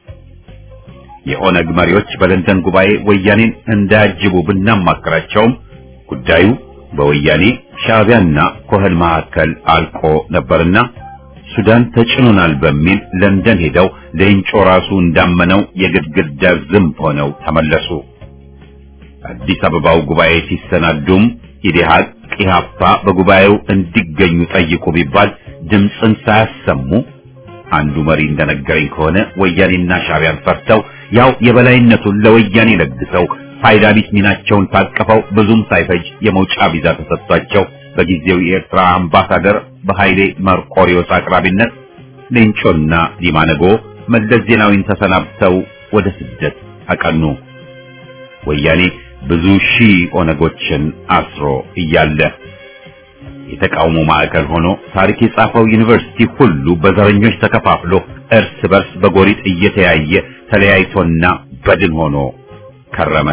የኦነግ መሪዎች በለንደን ጉባኤ ወያኔን እንዳያጅቡ ብናማክራቸውም ጉዳዩ በወያኔ ሻዕቢያና ኮህን መካከል አልቆ ነበርና ሱዳን ተጭኖናል በሚል ለንደን ሄደው ሌንጮ ራሱ እንዳመነው የግድግዳ ዝንብ ሆነው ተመለሱ። አዲስ አበባው ጉባኤ ሲሰናዱም ኢዴሃቅ ኢህአፓ በጉባኤው እንዲገኙ ጠይቁ ቢባል ድምፅን ሳያሰሙ አንዱ መሪ እንደነገረኝ ከሆነ ወያኔና ሻዕቢያን ፈርተው ያው የበላይነቱን ለወያኔ ለግሰው ፋይዳ ቢስ ሚናቸውን ታቅፈው ብዙም ሳይፈጅ የመውጫ ቪዛ ተሰጥቷቸው በጊዜው የኤርትራ አምባሳደር በኃይሌ መርቆሪዮስ አቅራቢነት ሌንጮና ዲማነጎ መለስ ዜናዊን ተሰናብተው ወደ ስደት አቀኑ። ወያኔ ብዙ ሺህ ኦነጎችን አስሮ እያለ የተቃውሞ ማዕከል ሆኖ ታሪክ የጻፈው ዩኒቨርሲቲ ሁሉ በዘረኞች ተከፋፍሎ እርስ በርስ በጎሪጥ እየተያየ ተለያይቶና በድን ሆኖ ከረመ።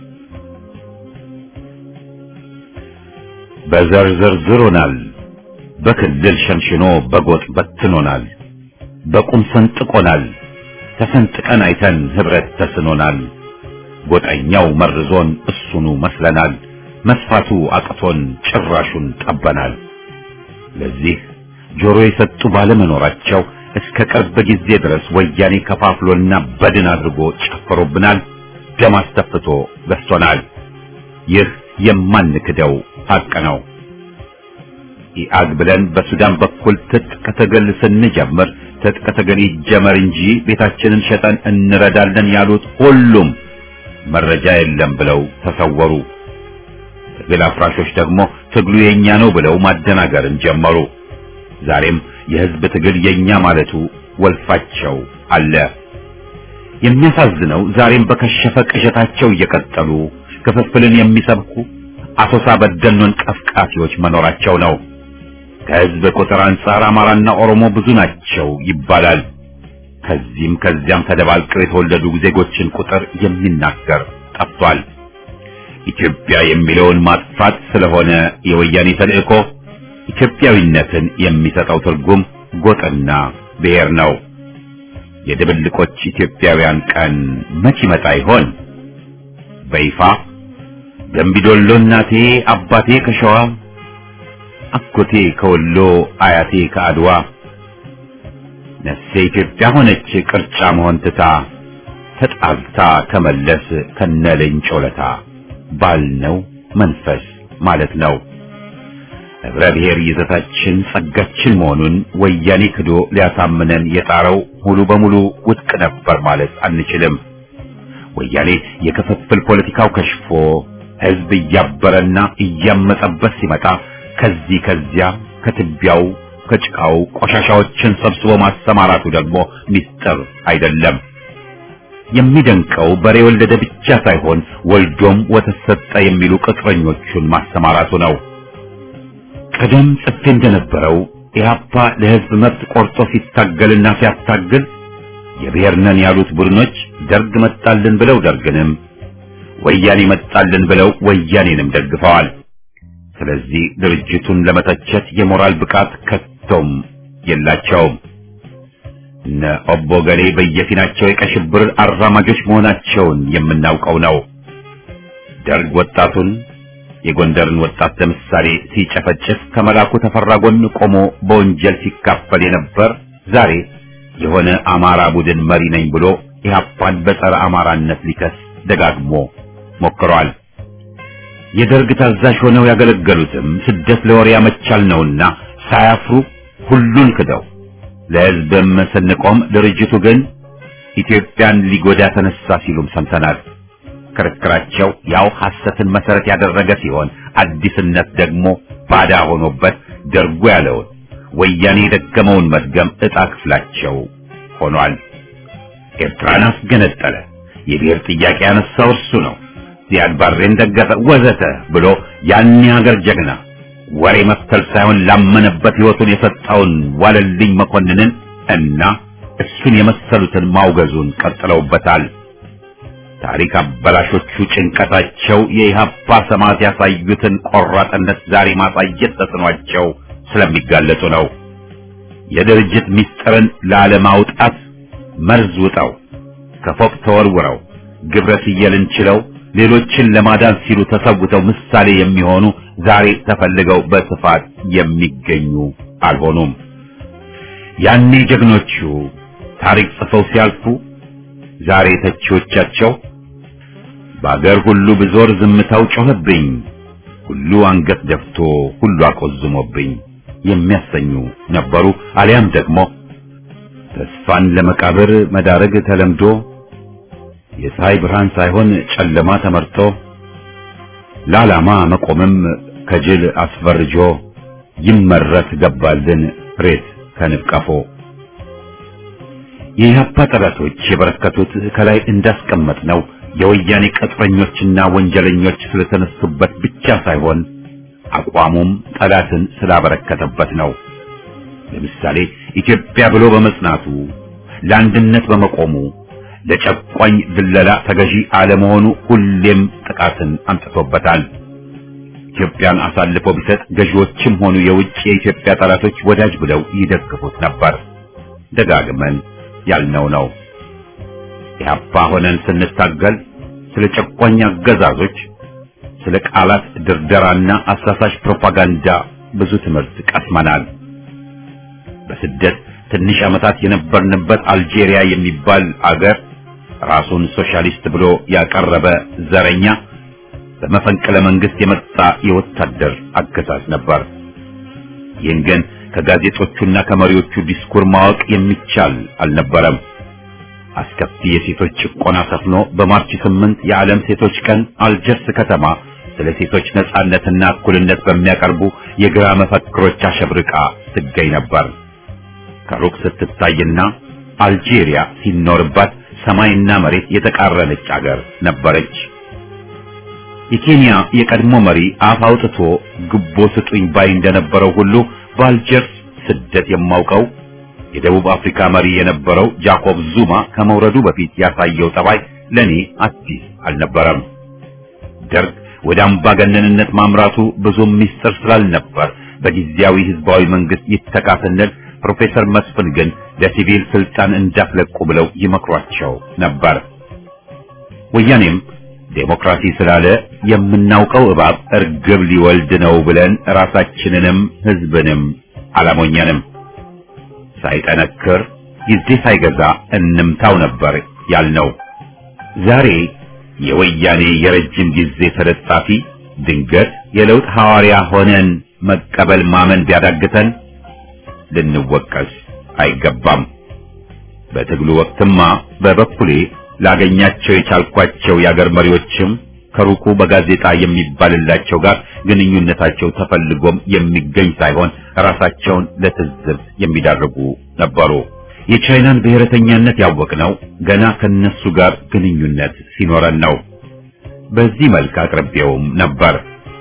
በዘር ዘርዝሮናል፣ በክልል ሸንሽኖ በጎጥ በትኖናል፣ በቁም ሰንጥቆናል፣ ተሰንጥቀን አይተን ህብረት ተስኖናል። ጎጠኛው መርዞን እሱኑ መስለናል፣ መስፋቱ አቅቶን ጭራሹን ጠበናል። ለዚህ ጆሮ የሰጡ ባለመኖራቸው እስከ ቅርብ ጊዜ ድረስ ወያኔ ከፋፍሎና በድን አድርጎ ጨፍሮብናል፣ ደም አስተፍቶ ገዝቶናል። ይህ የማንክደው ሐቅ ነው። ኢአግ ብለን በሱዳን በኩል ትጥቅ ትግል ስንጀምር ትጥቅ ትግል ይጀመር እንጂ ቤታችንን ሸጠን እንረዳለን ያሉት ሁሉም መረጃ የለም ብለው ተሰወሩ። ትግል አፍራሾች ደግሞ ትግሉ የኛ ነው ብለው ማደናገርን ጀመሩ። ዛሬም የህዝብ ትግል የኛ ማለቱ ወልፋቸው አለ። የሚያሳዝነው ዛሬም በከሸፈ ቅዠታቸው እየቀጠሉ ክፍፍልን የሚሰብኩ አሶሳ በደኖን ቀፍቃፊዎች መኖራቸው ነው። ከህዝብ ቁጥር አንጻር አማራና ኦሮሞ ብዙ ናቸው ይባላል። ከዚህም ከዚያም ተደባልቀው የተወለዱ ዜጎችን ቁጥር የሚናገር ጠፍቷል። ኢትዮጵያ የሚለውን ማጥፋት ስለሆነ የወያኔ ተልእኮ ኢትዮጵያዊነትን የሚሰጠው ትርጉም ጎጥና ብሔር ነው። የድብልቆች ኢትዮጵያውያን ቀን መች ይመጣ ይሆን? በይፋ ገንቢዶሎ እናቴ አባቴ ከሸዋ አጎቴ ከወሎ አያቴ ከአድዋ ነፍሴ ኢትዮጵያ ሆነች ቅርጫ መሆን ትታ ተጣልታ ከመለስ ከነለኝ ጮለታ ባልነው መንፈስ ማለት ነው። ህብረ ብሔር ይዘታችን ጸጋችን መሆኑን ወያኔ ክዶ ሊያሳምነን የጣረው ሙሉ በሙሉ ውድቅ ነበር ማለት አንችልም። ወያኔ የክፍፍል ፖለቲካው ከሽፎ ህዝብ እያበረና እያመጸበት ሲመጣ ከዚህ ከዚያ ከትቢያው ከጭቃው ቆሻሻዎችን ሰብስቦ ማሰማራቱ ደግሞ ሚስጥር አይደለም። የሚደንቀው በሬ ወለደ ብቻ ሳይሆን ወልዶም ወተት ሰጠ የሚሉ ቅጥረኞቹን ማሰማራቱ ነው። ቀደም ጽፌ እንደነበረው ኢህአፓ ለህዝብ መብት ቆርጦ ሲታገልና ሲያታግል የብሔር ነን ያሉት ቡድኖች ደርግ መጣልን ብለው ደርግንም ወያኔ መጣልን ብለው ወያኔንም ደግፈዋል። ስለዚህ ድርጅቱን ለመተቸት የሞራል ብቃት ከቶም የላቸውም። እነ ኦቦ ገሌ በየፊናቸው የቀይ ሽብር አራማጆች መሆናቸውን የምናውቀው ነው። ደርግ ወጣቱን የጎንደርን ወጣት ለምሳሌ ሲጨፈጭፍ ከመላኩ ተፈራ ጎን ቆሞ በወንጀል ሲካፈል የነበር ዛሬ የሆነ አማራ ቡድን መሪ ነኝ ብሎ ኢህአፓን በጸረ አማራነት ሊከስ ደጋግሞ ሞክሯል። የደርግ ታዛዥ ሆነው ያገለገሉትም ስደት ለወሬ ያመቻል ነውና ሳያፍሩ ሁሉን ክደው ለህዝብም ስንቆም ድርጅቱ ግን ኢትዮጵያን ሊጎዳ ተነሳ ሲሉም ሰምተናል። ክርክራቸው ያው ሐሰትን መሰረት ያደረገ ሲሆን አዲስነት ደግሞ ባዳ ሆኖበት ደርጎ ያለውን ወያኔ የደገመውን መድገም ዕጣ ክፍላቸው ሆኗል። ኤርትራን አስገነጠለ፣ የብሔር ጥያቄ ያነሳው እርሱ ነው፣ ዚያድ ባሬን ደገፈ፣ ወዘተ ብሎ ያን የሀገር ጀግና ወሬ መፍተል ሳይሆን ላመነበት ሕይወቱን የሰጠውን ዋለልኝ መኮንንን እና እሱን የመሰሉትን ማውገዙን ቀጥለውበታል። ታሪክ አበላሾቹ ጭንቀታቸው የኢህአፓ ሰማዕት ያሳዩትን ቆራጥነት ዛሬ ማሳየት ተስኗቸው ስለሚጋለጡ ነው። የድርጅት ምስጢርን ላለማውጣት መርዝ ውጠው ከፎቅ ተወርውረው ግብረ ስየልን ችለው ሌሎችን ለማዳን ሲሉ ተሰውተው ምሳሌ የሚሆኑ ዛሬ ተፈልገው በስፋት የሚገኙ አልሆኑም። ያኔ ጀግኖቹ ታሪክ ጽፈው ሲያልፉ ዛሬ ተቺዎቻቸው በአገር ሁሉ ብዞር ዝምታው ጮኸብኝ፣ ሁሉ አንገት ደፍቶ ሁሉ አቆዝሞብኝ የሚያሰኙ ነበሩ። አሊያም ደግሞ ተስፋን ለመቃብር መዳረግ ተለምዶ የፀሐይ ብርሃን ሳይሆን ጨለማ ተመርጦ ለዓላማ መቆምም ከጅል አስፈርጆ ይመረት ገባልን ሬት ከንብቀፎ የኢህአፓ ጠላቶች የበረከቱት ከላይ እንዳስቀመጥ ነው የወያኔ ቅጥረኞችና ወንጀለኞች ስለተነሱበት ብቻ ሳይሆን አቋሙም ጠላትን ስላበረከተበት ነው። ለምሳሌ ኢትዮጵያ ብሎ በመጽናቱ ለአንድነት በመቆሙ ለጨቋኝ ድለላ ተገዢ አለመሆኑ ሁሌም ጥቃትን አምጥቶበታል። ኢትዮጵያን አሳልፎ ቢሰጥ ገዢዎችም ሆኑ የውጭ የኢትዮጵያ ጠላቶች ወዳጅ ብለው ይደግፉት ነበር። ደጋግመን ያልነው ነው። ኢህአፓ ሆነን ስንታገል ስለ ጨቋኝ አገዛዞች፣ ስለ ቃላት ድርደራና አሳሳሽ ፕሮፓጋንዳ ብዙ ትምህርት ቀስመናል። በስደት ትንሽ ዓመታት የነበርንበት አልጄሪያ የሚባል አገር ራሱን ሶሻሊስት ብሎ ያቀረበ ዘረኛ በመፈንቅለ መንግስት የመጣ የወታደር አገዛዝ ነበር። ይህን ግን ከጋዜጦቹና ከመሪዎቹ ዲስኩር ማወቅ የሚቻል አልነበረም። አስከፊ የሴቶች ጭቆና ሰፍኖ በማርች ስምንት የዓለም ሴቶች ቀን አልጀርስ ከተማ ስለ ሴቶች ነጻነትና እኩልነት በሚያቀርቡ የግራ መፈክሮች አሸብርቃ ትገኝ ነበር። ከሩቅ ስትታይና አልጄሪያ ሲኖርባት ሰማይና መሬት የተቃረነች አገር ነበረች። የኬንያ የቀድሞ መሪ አፍ አውጥቶ ግቦ ስጡኝ ባይ እንደነበረው ሁሉ በአልጀርስ ስደት የማውቀው የደቡብ አፍሪካ መሪ የነበረው ጃኮብ ዙማ ከመውረዱ በፊት ያሳየው ጠባይ ለኔ አዲስ አልነበረም። ደርግ ወደ አምባገነንነት ማምራቱ ብዙም ሚስጥር ስላልነበር በጊዜያዊ ህዝባዊ መንግስት ይተካ ስንል ፕሮፌሰር መስፍን ግን ለሲቪል ስልጣን እንዳትለቁ ብለው ይመክሯቸው ነበር። ወያኔም ዴሞክራሲ ስላለ የምናውቀው እባብ እርግብ ሊወልድ ነው ብለን ራሳችንንም ህዝብንም አላሞኘንም። ሳይጠነክር ጊዜ ሳይገዛ እንምታው ነበር ያልነው። ዛሬ የወያኔ የረጅም ጊዜ ተለጣፊ ድንገት የለውጥ ሐዋርያ ሆነን መቀበል ማመን ቢያዳግተን ልንወቀስ አይገባም። በትግሉ ወቅትማ በበኩሌ ላገኛቸው የቻልኳቸው የአገር መሪዎችም ከሩቁ በጋዜጣ የሚባልላቸው ጋር ግንኙነታቸው ተፈልጎም የሚገኝ ሳይሆን ራሳቸውን ለትዝብት የሚዳርጉ ነበሩ። የቻይናን ብሔረተኛነት ያወቅነው ገና ከነሱ ጋር ግንኙነት ሲኖረን ነው። በዚህ መልክ አቅርቤውም ነበር።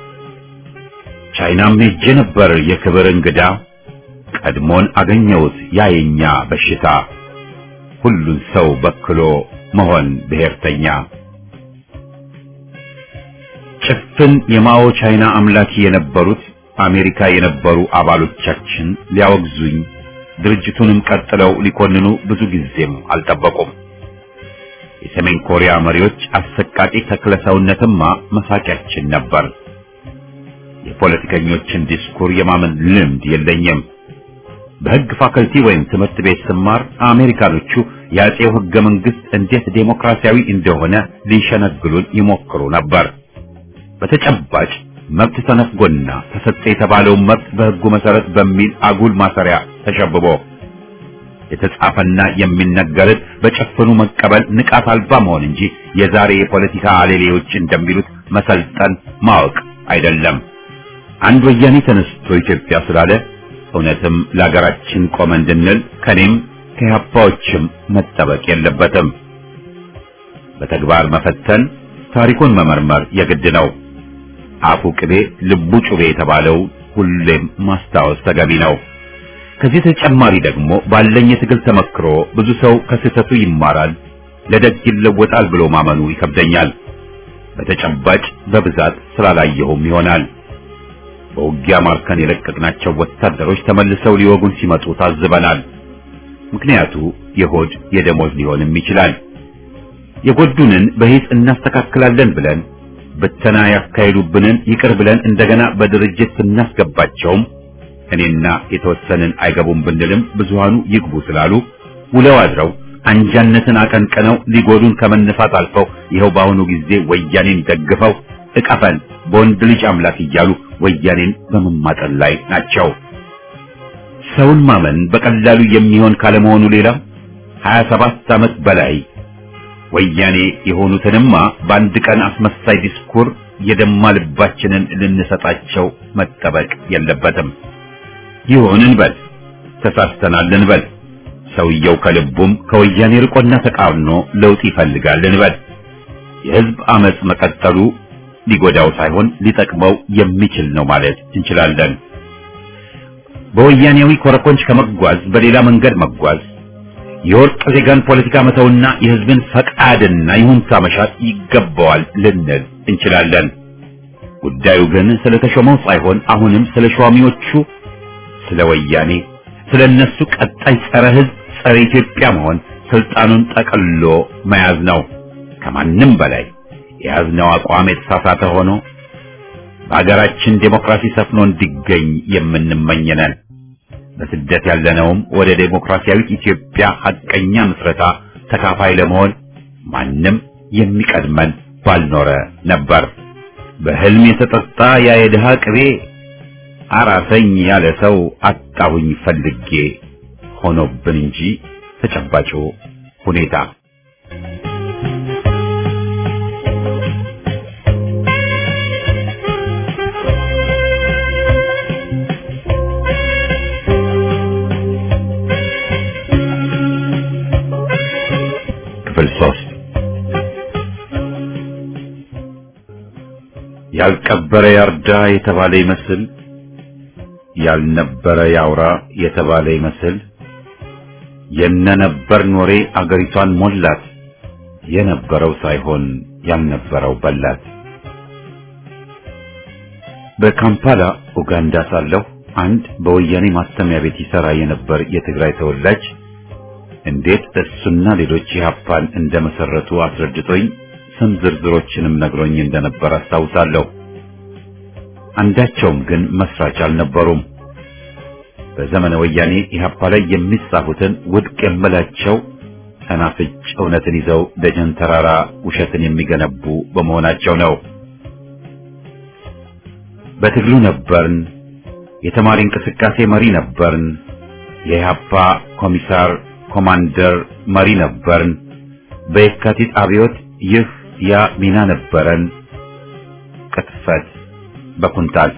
ቻይናም ሄጄ ነበር የክብር እንግዳ፣ ቀድሞን አገኘሁት ያ የኛ በሽታ፣ ሁሉን ሰው በክሎ መሆን ብሔርተኛ። ጭፍን የማኦ ቻይና አምላኪ የነበሩት አሜሪካ የነበሩ አባሎቻችን ሊያወግዙኝ ድርጅቱንም ቀጥለው ሊኮንኑ ብዙ ጊዜም አልጠበቁም። የሰሜን ኮሪያ መሪዎች አሰቃቂ ተክለሰውነትማ መሳቂያችን ነበር። የፖለቲከኞችን ዲስኩር የማመን ልምድ የለኝም። በሕግ ፋከልቲ ወይም ትምህርት ቤት ስማር አሜሪካኖቹ የአጼው ሕገ መንግሥት እንዴት ዴሞክራሲያዊ እንደሆነ ሊሸነግሉን ይሞክሩ ነበር። በተጨባጭ መብት ተነፍጎና ተሰጠ የተባለውን መብት በሕጉ መሰረት በሚል አጉል ማሰሪያ ተሸብቦ የተጻፈና የሚነገርን በጭፍኑ መቀበል ንቃት አልባ መሆን እንጂ የዛሬ የፖለቲካ አሌሌዎች እንደሚሉት መሰልጠን ማወቅ አይደለም። አንድ ወያኔ ተነስቶ ኢትዮጵያ ስላለ እውነትም ለሀገራችን ቆመ እንድንል ከኔም ከያፓዎችም መጠበቅ የለበትም። በተግባር መፈተን፣ ታሪኩን መመርመር የግድ ነው። አፉ ቅቤ ልቡ ጩቤ የተባለው ሁሌም ማስታወስ ተገቢ ነው። ከዚህ ተጨማሪ ደግሞ ባለኝ የትግል ተመክሮ ብዙ ሰው ከስህተቱ ይማራል፣ ለደግ ይለወጣል ብሎ ማመኑ ይከብደኛል። በተጨባጭ በብዛት ስላላየሁም ይሆናል። በውጊያ ማርከን የለቀቅናቸው ወታደሮች ተመልሰው ሊወጉን ሲመጡ ታዝበናል። ምክንያቱ የሆድ የደሞዝ ሊሆንም ይችላል። የጎዱንን በሂስ እናስተካክላለን ብለን ብተና ያካሄዱብንን ይቅር ብለን እንደገና በድርጅት ስናስገባቸውም እኔና የተወሰንን አይገቡም ብንልም ብዙሃኑ ይግቡ ስላሉ ውለው አድረው አንጃነትን አቀንቅነው ሊጎዱን ከመነሳት አልፈው ይኸው በአሁኑ ጊዜ ወያኔን ደግፈው እቀፈን በወንድ ልጅ አምላክ እያሉ ወያኔን በመማጠን ላይ ናቸው። ሰውን ማመን በቀላሉ የሚሆን ካለመሆኑ ሌላ 27 ዓመት በላይ ወያኔ የሆኑትንማ በአንድ ቀን አስመሳይ ዲስኩር የደማ ልባችንን ልንሰጣቸው መጠበቅ የለበትም። ይሁን እንበል፣ ተሳስተናል እንበል። ሰውየው ከልቡም ከወያኔ ርቆና ተቃርኖ ለውጥ ይፈልጋል እንበል። የህዝብ አመጽ መቀጠሉ ሊጎዳው ሳይሆን ሊጠቅመው የሚችል ነው ማለት እንችላለን። በወያኔያዊ ኮረኮንች ከመጓዝ በሌላ መንገድ መጓዝ የወርቅ ዜጋን ፖለቲካ መተውና የህዝብን ፈቃድና ይሁንታ መሻት ይገባዋል ልንል እንችላለን። ጉዳዩ ግን ስለተሾመው ሳይሆን አሁንም ስለ ሿሚዎቹ፣ ስለ ወያኔ፣ ስለ እነሱ ቀጣይ ጸረ ህዝብ፣ ጸረ ኢትዮጵያ መሆን ስልጣኑን ጠቅሎ መያዝ ነው። ከማንም በላይ የያዝነው አቋም የተሳሳተ ሆኖ በሀገራችን ዴሞክራሲ ሰፍኖ እንዲገኝ የምንመኝነን በስደት ያለነውም ወደ ዴሞክራሲያዊት ኢትዮጵያ ሐቀኛ ምስረታ ተካፋይ ለመሆን ማንም የሚቀድመን ባልኖረ ነበር። በህልም የተጠጣ ያ የድሃ ቅቤ አራሰኝ ያለ ሰው አጣሁኝ ፈልጌ ሆኖብን እንጂ ተጨባጩ ሁኔታ ክፍል ሶስት ያልቀበረ ያርዳ የተባለ ይመስል ያልነበረ ያውራ የተባለ ይመስል የነነበር ኖሬ አገሪቷን ሞላት የነበረው ሳይሆን ያልነበረው በላት። በካምፓላ ኡጋንዳ ሳለሁ አንድ በወያኔ ማተሚያ ቤት ይሰራ የነበር የትግራይ ተወላጅ እንዴት እሱና ሌሎች ኢህአፓን እንደመሰረቱ አስረድቶኝ ስም ዝርዝሮችንም ነግሮኝ እንደነበር አስታውሳለሁ። አንዳቸውም ግን መስራች አልነበሩም። በዘመነ ወያኔ ኢህአፓ ላይ የሚጻፉትን ውድቅ የምላቸው ሰናፍጭ እውነትን ይዘው ደጀን ተራራ ውሸትን የሚገነቡ በመሆናቸው ነው። በትግሉ ነበርን፣ የተማሪ እንቅስቃሴ መሪ ነበርን፣ የኢህአፓ ኮሚሳር ኮማንደር መሪ ነበርን፣ በየካቲት አብዮት ይህ ያ ሚና ነበረን። ቅጥፈት በኩንታል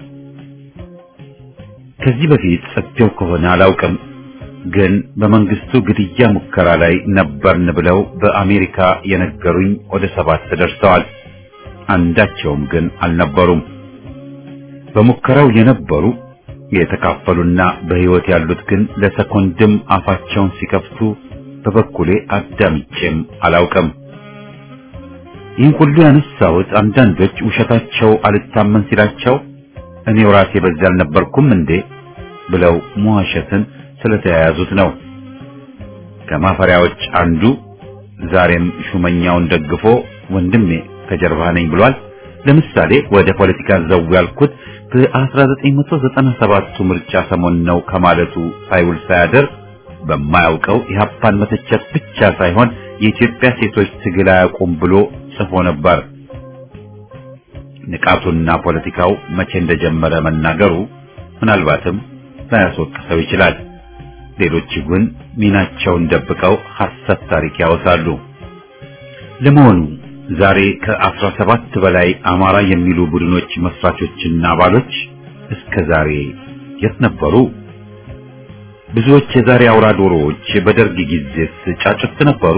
ከዚህ በፊት ጽፌው ከሆነ አላውቅም፣ ግን በመንግስቱ ግድያ ሙከራ ላይ ነበርን ብለው በአሜሪካ የነገሩኝ ወደ ሰባት ደርሰዋል። አንዳቸውም ግን አልነበሩም። በሙከራው የነበሩ የተካፈሉና በሕይወት ያሉት ግን ለሰኮንድም አፋቸውን ሲከፍቱ በበኩሌ አዳምጬም አላውቅም። ይህን ሁሉ ያነሳሁት አንዳንዶች ውሸታቸው አልታመን ሲላቸው እኔው ራሴ በዚያ አልነበርኩም እንዴ ብለው መዋሸትን ስለተያያዙት ነው። ከማፈሪያዎች አንዱ ዛሬም ሹመኛውን ደግፎ ወንድሜ ከጀርባ ነኝ ብሏል። ለምሳሌ ወደ ፖለቲካ ዘው ያልኩት በ1997ቱ ምርጫ ሰሞን ነው ከማለቱ ሳይውል ሳያደር በማያውቀው ኢህአፓን መተቸት ብቻ ሳይሆን የኢትዮጵያ ሴቶች ትግል አያውቁም ብሎ ጽፎ ነበር። ንቃቱና ፖለቲካው መቼ እንደጀመረ መናገሩ ምናልባትም ላያስወቅሰው ይችላል። ሌሎች ግን ሚናቸውን ደብቀው ሐሰት ታሪክ ያወሳሉ። ለመሆኑ ዛሬ ከአስራ ሰባት በላይ አማራ የሚሉ ቡድኖች መስራቾችና አባሎች እስከ ዛሬ የት ነበሩ? ብዙዎች የዛሬ አውራ ዶሮዎች በደርግ ጊዜስ ጫጩት ነበሩ?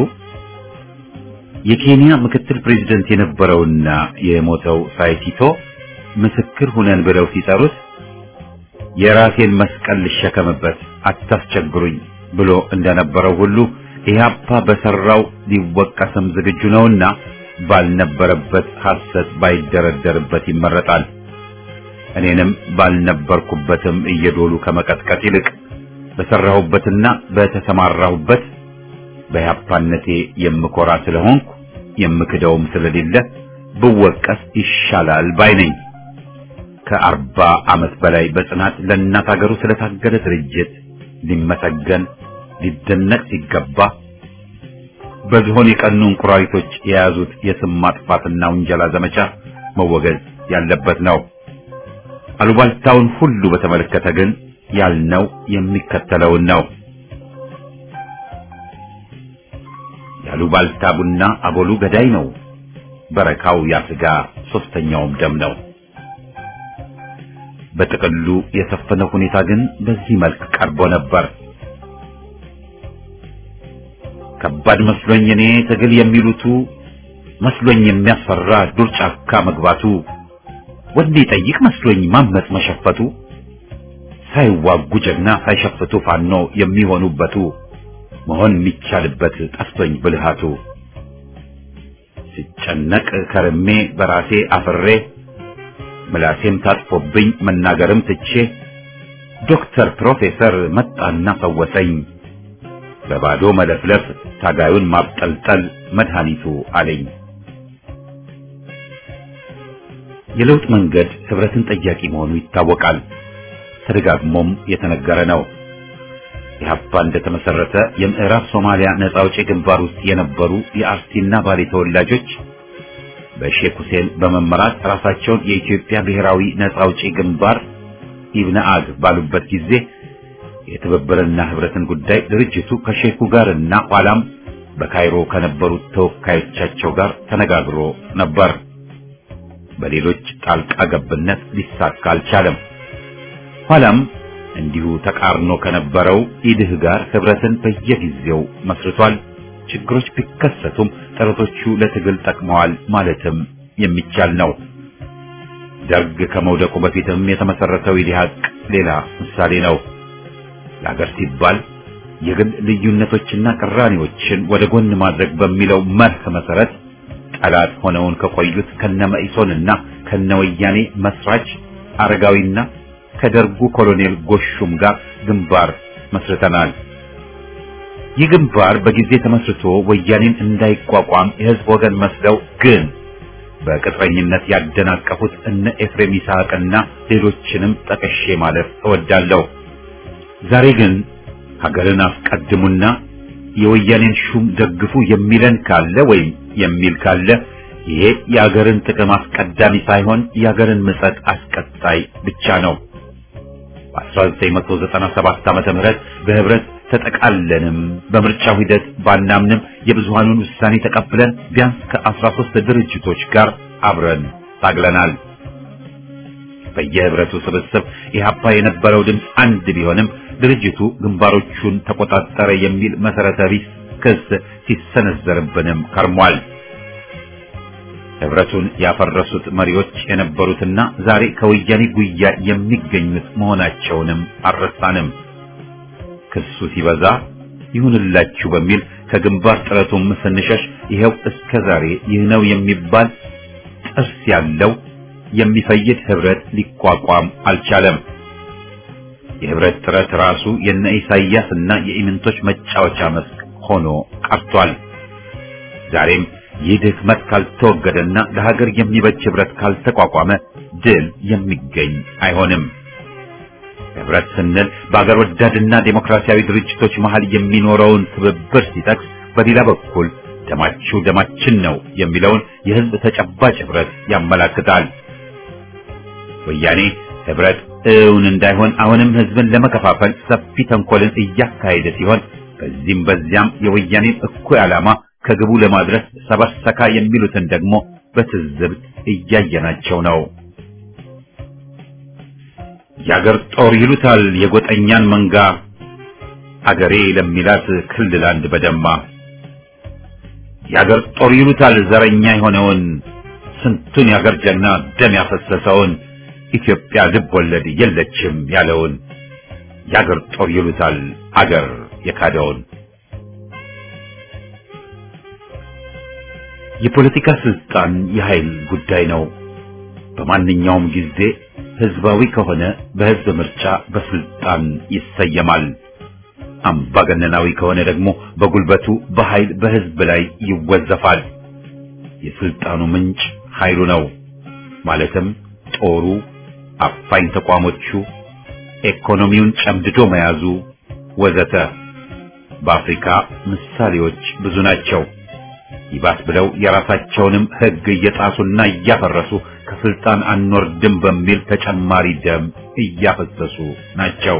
የኬንያ ምክትል ፕሬዝደንት የነበረውና የሞተው ሳይቲቶ ምስክር ሁነን ብለው ሲጠሩት የራሴን መስቀል ልሸከምበት አታስቸግሩኝ ብሎ እንደነበረው ሁሉ ኢህአፓ በሰራው ሊወቀስም ዝግጁ ነውና ባልነበረበት ሐሰት ባይደረደርበት ይመረጣል። እኔንም ባልነበርኩበትም እየዶሉ ከመቀጥቀጥ ይልቅ በሰራሁበትና በተሰማራሁበት በኢህአፓነቴ የምኮራ ስለሆንኩ የምክደውም ስለሌለ ብወቀስ ይሻላል ባይ ነኝ። ከአርባ ዓመት በላይ በጽናት ለእናት ሀገሩ ስለታገለ ድርጅት ሊመሰገን ሊደነቅ ሲገባ በዝሆን የቀኑ እንቁራሪቶች የያዙት የስም ማጥፋትና ውንጀላ ዘመቻ መወገዝ ያለበት ነው። አሉባልታውን ሁሉ በተመለከተ ግን ያልነው የሚከተለውን ነው። ያሉባልታ ቡና አቦሉ ገዳይ ነው፣ በረካው ያስጋ ሶስተኛውም ደም ነው። በጥቅሉ የሰፈነው ሁኔታ ግን በዚህ መልክ ቀርቦ ነበር። ከባድ መስሎኝ እኔ ትግል የሚሉቱ መስሎኝ የሚያስፈራ ዱር ጫካ መግባቱ ወኔ ጠይቅ መስሎኝ ማመጽ መሸፈቱ ሳይዋጉ ጀግና ሳይሸፍቱ ፋኖ የሚሆኑበቱ መሆን የሚቻልበት ጠፍቶኝ ብልሃቱ ሲጨነቅ ከርሜ በራሴ አፍሬ ምላሴም ታጥፎብኝ መናገርም ትቼ ዶክተር ፕሮፌሰር መጣና ፈወሰኝ በባዶ መለፍለፍ ታጋዩን ማብጠልጠል መድኃኒቱ አለኝ። የለውጥ መንገድ ህብረትን ጠያቂ መሆኑ ይታወቃል። ተደጋግሞም የተነገረ ነው። ኢህአፓ እንደተመሰረተ የምዕራብ ሶማሊያ ነጻ አውጪ ግንባር ውስጥ የነበሩ የአርሲና ባሌ ተወላጆች በሼክ ሁሴን በመመራት ራሳቸውን የኢትዮጵያ ብሔራዊ ነጻ አውጪ ግንባር ኢብነአግ ባሉበት ጊዜ የትብብርና ህብረትን ጉዳይ ድርጅቱ ከሼኩ ጋርና ኋላም በካይሮ ከነበሩት ተወካዮቻቸው ጋር ተነጋግሮ ነበር። በሌሎች ጣልቃ ገብነት ሊሳካ አልቻለም። ኋላም እንዲሁ ተቃርኖ ከነበረው ኢድህ ጋር ህብረትን በየጊዜው መስርቷል። ችግሮች ቢከሰቱም ጥረቶቹ ለትግል ጠቅመዋል ማለትም የሚቻል ነው። ደርግ ከመውደቁ በፊትም የተመሰረተው ኢዲሃቅ ሌላ ምሳሌ ነው። ለሀገር ሲባል የግል ልዩነቶችና ቅራኔዎችን ወደ ጎን ማድረግ በሚለው መርህ መሰረት ጠላት ሆነውን ከቆዩት ከነመኢሶንና ከነወያኔ መስራች አረጋዊና ከደርጉ ኮሎኔል ጎሹም ጋር ግንባር መስርተናል። ይህ ግንባር በጊዜ ተመስርቶ ወያኔን እንዳይቋቋም የህዝብ ወገን መስለው ግን በቅጥረኝነት ያደናቀፉት እነ ኤፍሬም ይስሐቅና ሌሎችንም ጠቅሼ ማለፍ እወዳለሁ። ዛሬ ግን ሀገርን አስቀድሙና የወያኔን ሹም ደግፉ የሚለን ካለ ወይም የሚል ካለ ይሄ የሀገርን ጥቅም አስቀዳሚ ሳይሆን የሀገርን ምጸት አስቀጣይ ብቻ ነው። በ1997 ዓመተ ምህረት በህብረት ተጠቃለንም በምርጫው ሂደት ባናምንም የብዙሃኑን ውሳኔ ተቀብለን ቢያንስ ከ13 ድርጅቶች ጋር አብረን ታግለናል። በየህብረቱ ስብስብ ኢህአፓ የነበረው ድምፅ አንድ ቢሆንም ድርጅቱ ግንባሮቹን ተቆጣጠረ የሚል መሰረተ ቢስ ክስ ሲሰነዘርብንም ከርሟል። ህብረቱን ያፈረሱት መሪዎች የነበሩትና ዛሬ ከወያኔ ጉያ የሚገኙት መሆናቸውንም አልረሳንም። ክሱ ሲበዛ ይሁንላችሁ በሚል ከግንባር ጥረቱም ስንሸሽ ይኸው እስከ ዛሬ ይህ ነው የሚባል ጥርስ ያለው የሚፈይድ ህብረት ሊቋቋም አልቻለም። የህብረት ጥረት ራሱ የነ ኢሳይያስ እና የኢምንቶች መጫወቻ መስክ ሆኖ ቀርቷል። ዛሬም ይህ ድክመት ካልተወገደና ለሀገር የሚበጅ ህብረት ካልተቋቋመ ድል የሚገኝ አይሆንም። ህብረት ስንል በአገር ወዳድና ዴሞክራሲያዊ ድርጅቶች መሃል የሚኖረውን ትብብር ሲጠቅስ፣ በሌላ በኩል ደማችሁ ደማችን ነው የሚለውን የህዝብ ተጨባጭ ህብረት ያመላክታል። ወያኔ ህብረት እውን እንዳይሆን አሁንም ህዝብን ለመከፋፈል ሰፊ ተንኮልን እያካሄደ ሲሆን በዚህም በዚያም የወያኔን እኩይ ዓላማ ከግቡ ለማድረስ ሰበሰካ የሚሉትን ደግሞ በትዝብት እያየናቸው ነው። የአገር ጦር ይሉታል የጎጠኛን መንጋ አገሬ ለሚላት ክልል አንድ በደማ የአገር ጦር ይሉታል ዘረኛ የሆነውን ስንቱን የአገር ጀግና ደም ያፈሰሰውን ኢትዮጵያ ልብ ወለድ የለችም ያለውን የአገር ጦር ይሉታል አገር የካደውን የፖለቲካ ስልጣን የኃይል ጉዳይ ነው። በማንኛውም ጊዜ ህዝባዊ ከሆነ በህዝብ ምርጫ በስልጣን ይሰየማል። አምባገነናዊ ከሆነ ደግሞ በጉልበቱ በኃይል በህዝብ ላይ ይወዘፋል። የስልጣኑ ምንጭ ኃይሉ ነው። ማለትም ጦሩ፣ አፋኝ ተቋሞቹ፣ ኢኮኖሚውን ጨምድዶ መያዙ ወዘተ። በአፍሪካ ምሳሌዎች ብዙ ናቸው። ይባስ ብለው የራሳቸውንም ህግ እየጣሱና እያፈረሱ ከስልጣን አንወርድም በሚል ተጨማሪ ደም እያፈሰሱ ናቸው።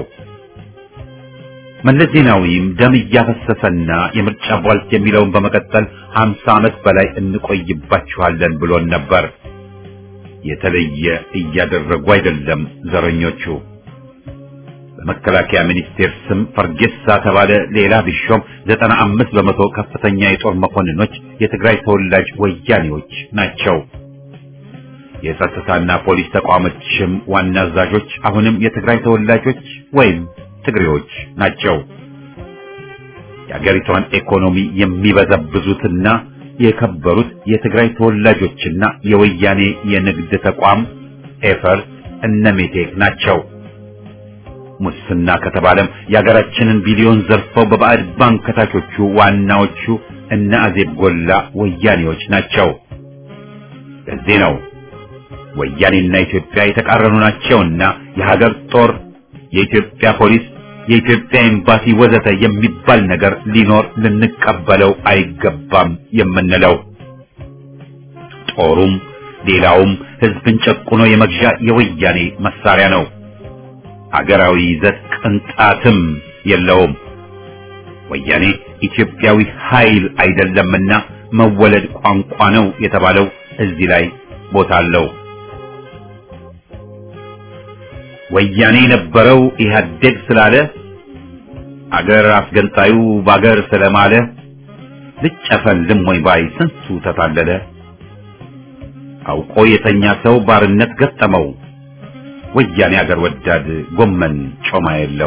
መለስ ዜናዊም ደም እያፈሰሰና የምርጫ ቧልት የሚለውን በመቀጠል ሀምሳ ዓመት በላይ እንቆይባችኋለን ብሎን ነበር። የተለየ እያደረጉ አይደለም ዘረኞቹ። በመከላከያ ሚኒስቴር ስም ፈርጌሳ ተባለ ሌላ ቢሾም ዘጠና አምስት በመቶ ከፍተኛ የጦር መኮንኖች የትግራይ ተወላጅ ወያኔዎች ናቸው። የጸጥታና ፖሊስ ተቋሞችም ዋና አዛዦች አሁንም የትግራይ ተወላጆች ወይም ትግሬዎች ናቸው። የአገሪቷን ኢኮኖሚ የሚበዘብዙትና የከበሩት የትግራይ ተወላጆችና የወያኔ የንግድ ተቋም ኤፈርት እነሜቴክ ናቸው። ሙስና ከተባለም የሀገራችንን ቢሊዮን ዘርፈው በባዕድ ባንክ ከታቾቹ ዋናዎቹ እነ አዜብ ጎላ ወያኔዎች ናቸው። ለዚህ ነው ወያኔና ኢትዮጵያ የተቃረኑ ናቸውና የሀገር ጦር፣ የኢትዮጵያ ፖሊስ፣ የኢትዮጵያ ኤምባሲ ወዘተ የሚባል ነገር ሊኖር ልንቀበለው አይገባም የምንለው። ጦሩም ሌላውም ህዝብን ጨቁኖ የመግዣ የወያኔ መሳሪያ ነው። አገራዊ ይዘት ቅንጣትም የለውም። ወያኔ ኢትዮጵያዊ ኃይል አይደለምና መወለድ ቋንቋ ነው የተባለው እዚህ ላይ ቦታ አለው። ወያኔ የነበረው ኢህአዴግ ስላለ አገር አስገንጣዩ ባገር ስለማለ ልጨፈልም ወይ ባይ ስንቱ ተታለለ። አውቆ የተኛ ሰው ባርነት ገጠመው። ወያኔ አገር ወዳድ ጎመን ጮማ የለው።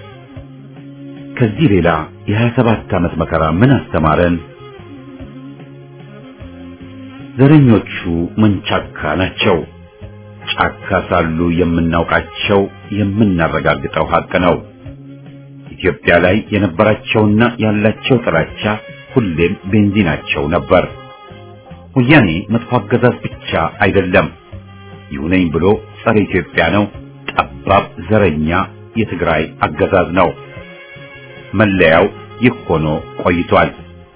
ከዚህ ሌላ የሀያ ሰባት ዓመት መከራ ምን አስተማረን? ዘረኞቹ መንቻካ ናቸው። ጫካ ሳሉ የምናውቃቸው የምናረጋግጠው ሀቅ ነው። ኢትዮጵያ ላይ የነበራቸውና ያላቸው ጥላቻ ሁሌም ቤንዚናቸው ነበር። ወያኔ መጥፎ አገዛዝ ብቻ አይደለም፣ ይሁነኝ ብሎ ጸረ ኢትዮጵያ ነው። ጠባብ ዘረኛ የትግራይ አገዛዝ ነው። መለያው ይህ ሆኖ ቆይቷል።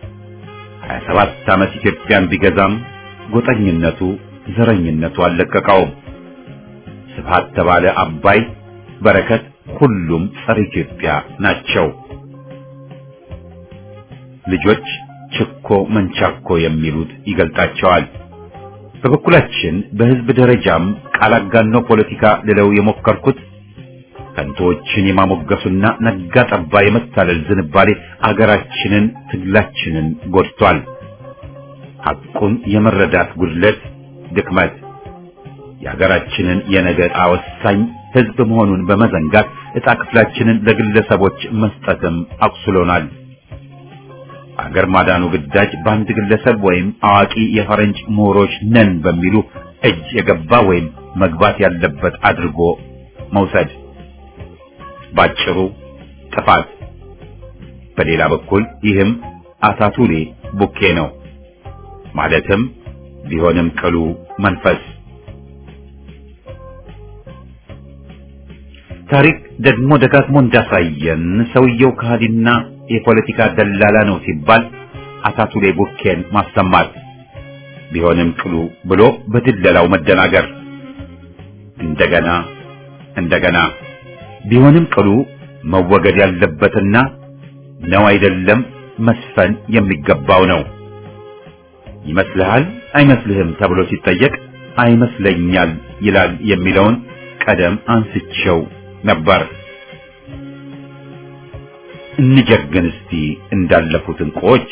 27 ዓመት ኢትዮጵያን ቢገዛም ጎጠኝነቱ፣ ዘረኝነቱ አልለቀቀውም። ስብሃት ተባለ አባይ፣ በረከት ሁሉም ጸረ ኢትዮጵያ ናቸው። ልጆች ችኮ መንቻኮ የሚሉት ይገልጣቸዋል። በበኩላችን በህዝብ ደረጃም ቃል አጋኖ ፖለቲካ ልለው የሞከርኩት ከንቶዎችን የማሞገሱና ነጋ ጠባ የመታለል ዝንባሌ አገራችንን ትግላችንን ጎድቷል። ሐቁን የመረዳት ጉድለት፣ ድክመት የሀገራችንን የነገ ዕጣ ወሳኝ ህዝብ መሆኑን በመዘንጋት ዕጣ ክፍላችንን ለግለሰቦች መስጠትም አቁስሎናል። አገር ማዳኑ ግዳጅ በአንድ ግለሰብ ወይም አዋቂ የፈረንጅ ምሁሮች ነን በሚሉ እጅ የገባ ወይም መግባት ያለበት አድርጎ መውሰድ ባጭሩ ጥፋት። በሌላ በኩል ይህም አታቱሌ ቡኬ ነው ማለትም ቢሆንም ቅሉ መንፈስ ታሪክ ደግሞ ደጋግሞ እንዳሳየን ሰውየው ከሃዲና የፖለቲካ ደላላ ነው ሲባል አታቱሌ ቡኬን ማሰማት ቢሆንም ቅሉ ብሎ በድለላው መደናገር እንደገና እንደገና ቢሆንም ቅሉ መወገድ ያለበትና ነው አይደለም መስፈን የሚገባው ነው። ይመስልሃል አይመስልህም ተብሎ ሲጠየቅ አይመስለኛል ይላል የሚለውን ቀደም አንስቸው ነበር። እንጀግን እስቲ እንዳለፉት እንቁዎች።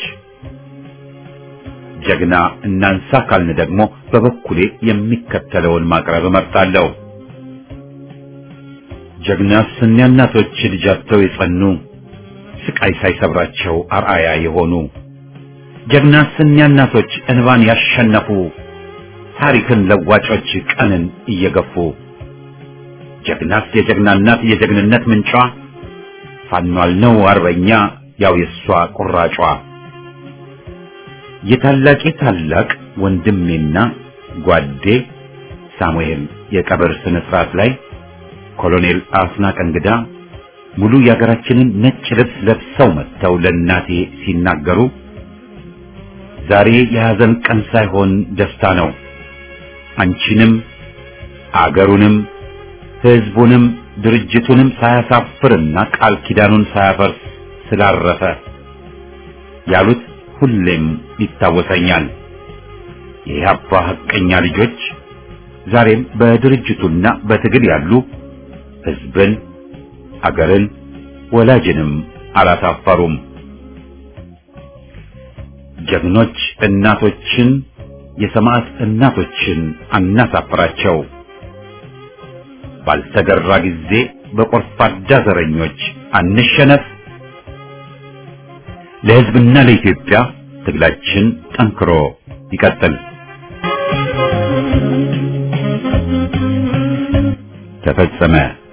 ጀግና እናንሳ ካልን ደግሞ በበኩሌ የሚከተለውን ማቅረብ እመርጣለሁ። ጀግናስ እኒያ እናቶች ልጃቸው የጸኑ ስቃይ ሳይሰብራቸው አርአያ የሆኑ ጀግናስ እኒያ እናቶች እንባን ያሸነፉ ታሪክን ለዋጮች ቀንን እየገፉ ጀግናስ የጀግና እናት የጀግንነት ምንጯ ፋኗል ነው አርበኛ ያው የሷ ቁራጯ የታላቄ ታላቅ ወንድሜና ጓዴ ሳሙኤል የቀብር ስነ ስርዓት ላይ ኮሎኔል አስናቀ እንግዳ ሙሉ የሀገራችንን ነጭ ልብስ ለብሰው መጥተው ለእናቴ ሲናገሩ ዛሬ የሐዘን ቀን ሳይሆን ደስታ ነው። አንቺንም አገሩንም ሕዝቡንም ድርጅቱንም ሳያሳፍርና ቃል ኪዳኑን ሳያፈርስ ስላረፈ ያሉት ሁሌም ይታወሰኛል። የኢህአፓ ሐቀኛ ልጆች ዛሬም በድርጅቱና በትግል ያሉ ሕዝብን፣ አገርን፣ ወላጅንም አላሳፈሩም። ጀግኖች እናቶችን የሰማዕት እናቶችን አናሳፍራቸው። ባልተገራ ጊዜ በቆርፋዳ ዘረኞች አንሸነፍ። ለሕዝብና ለኢትዮጵያ ትግላችን ጠንክሮ ይቀጥል። ተፈጸመ።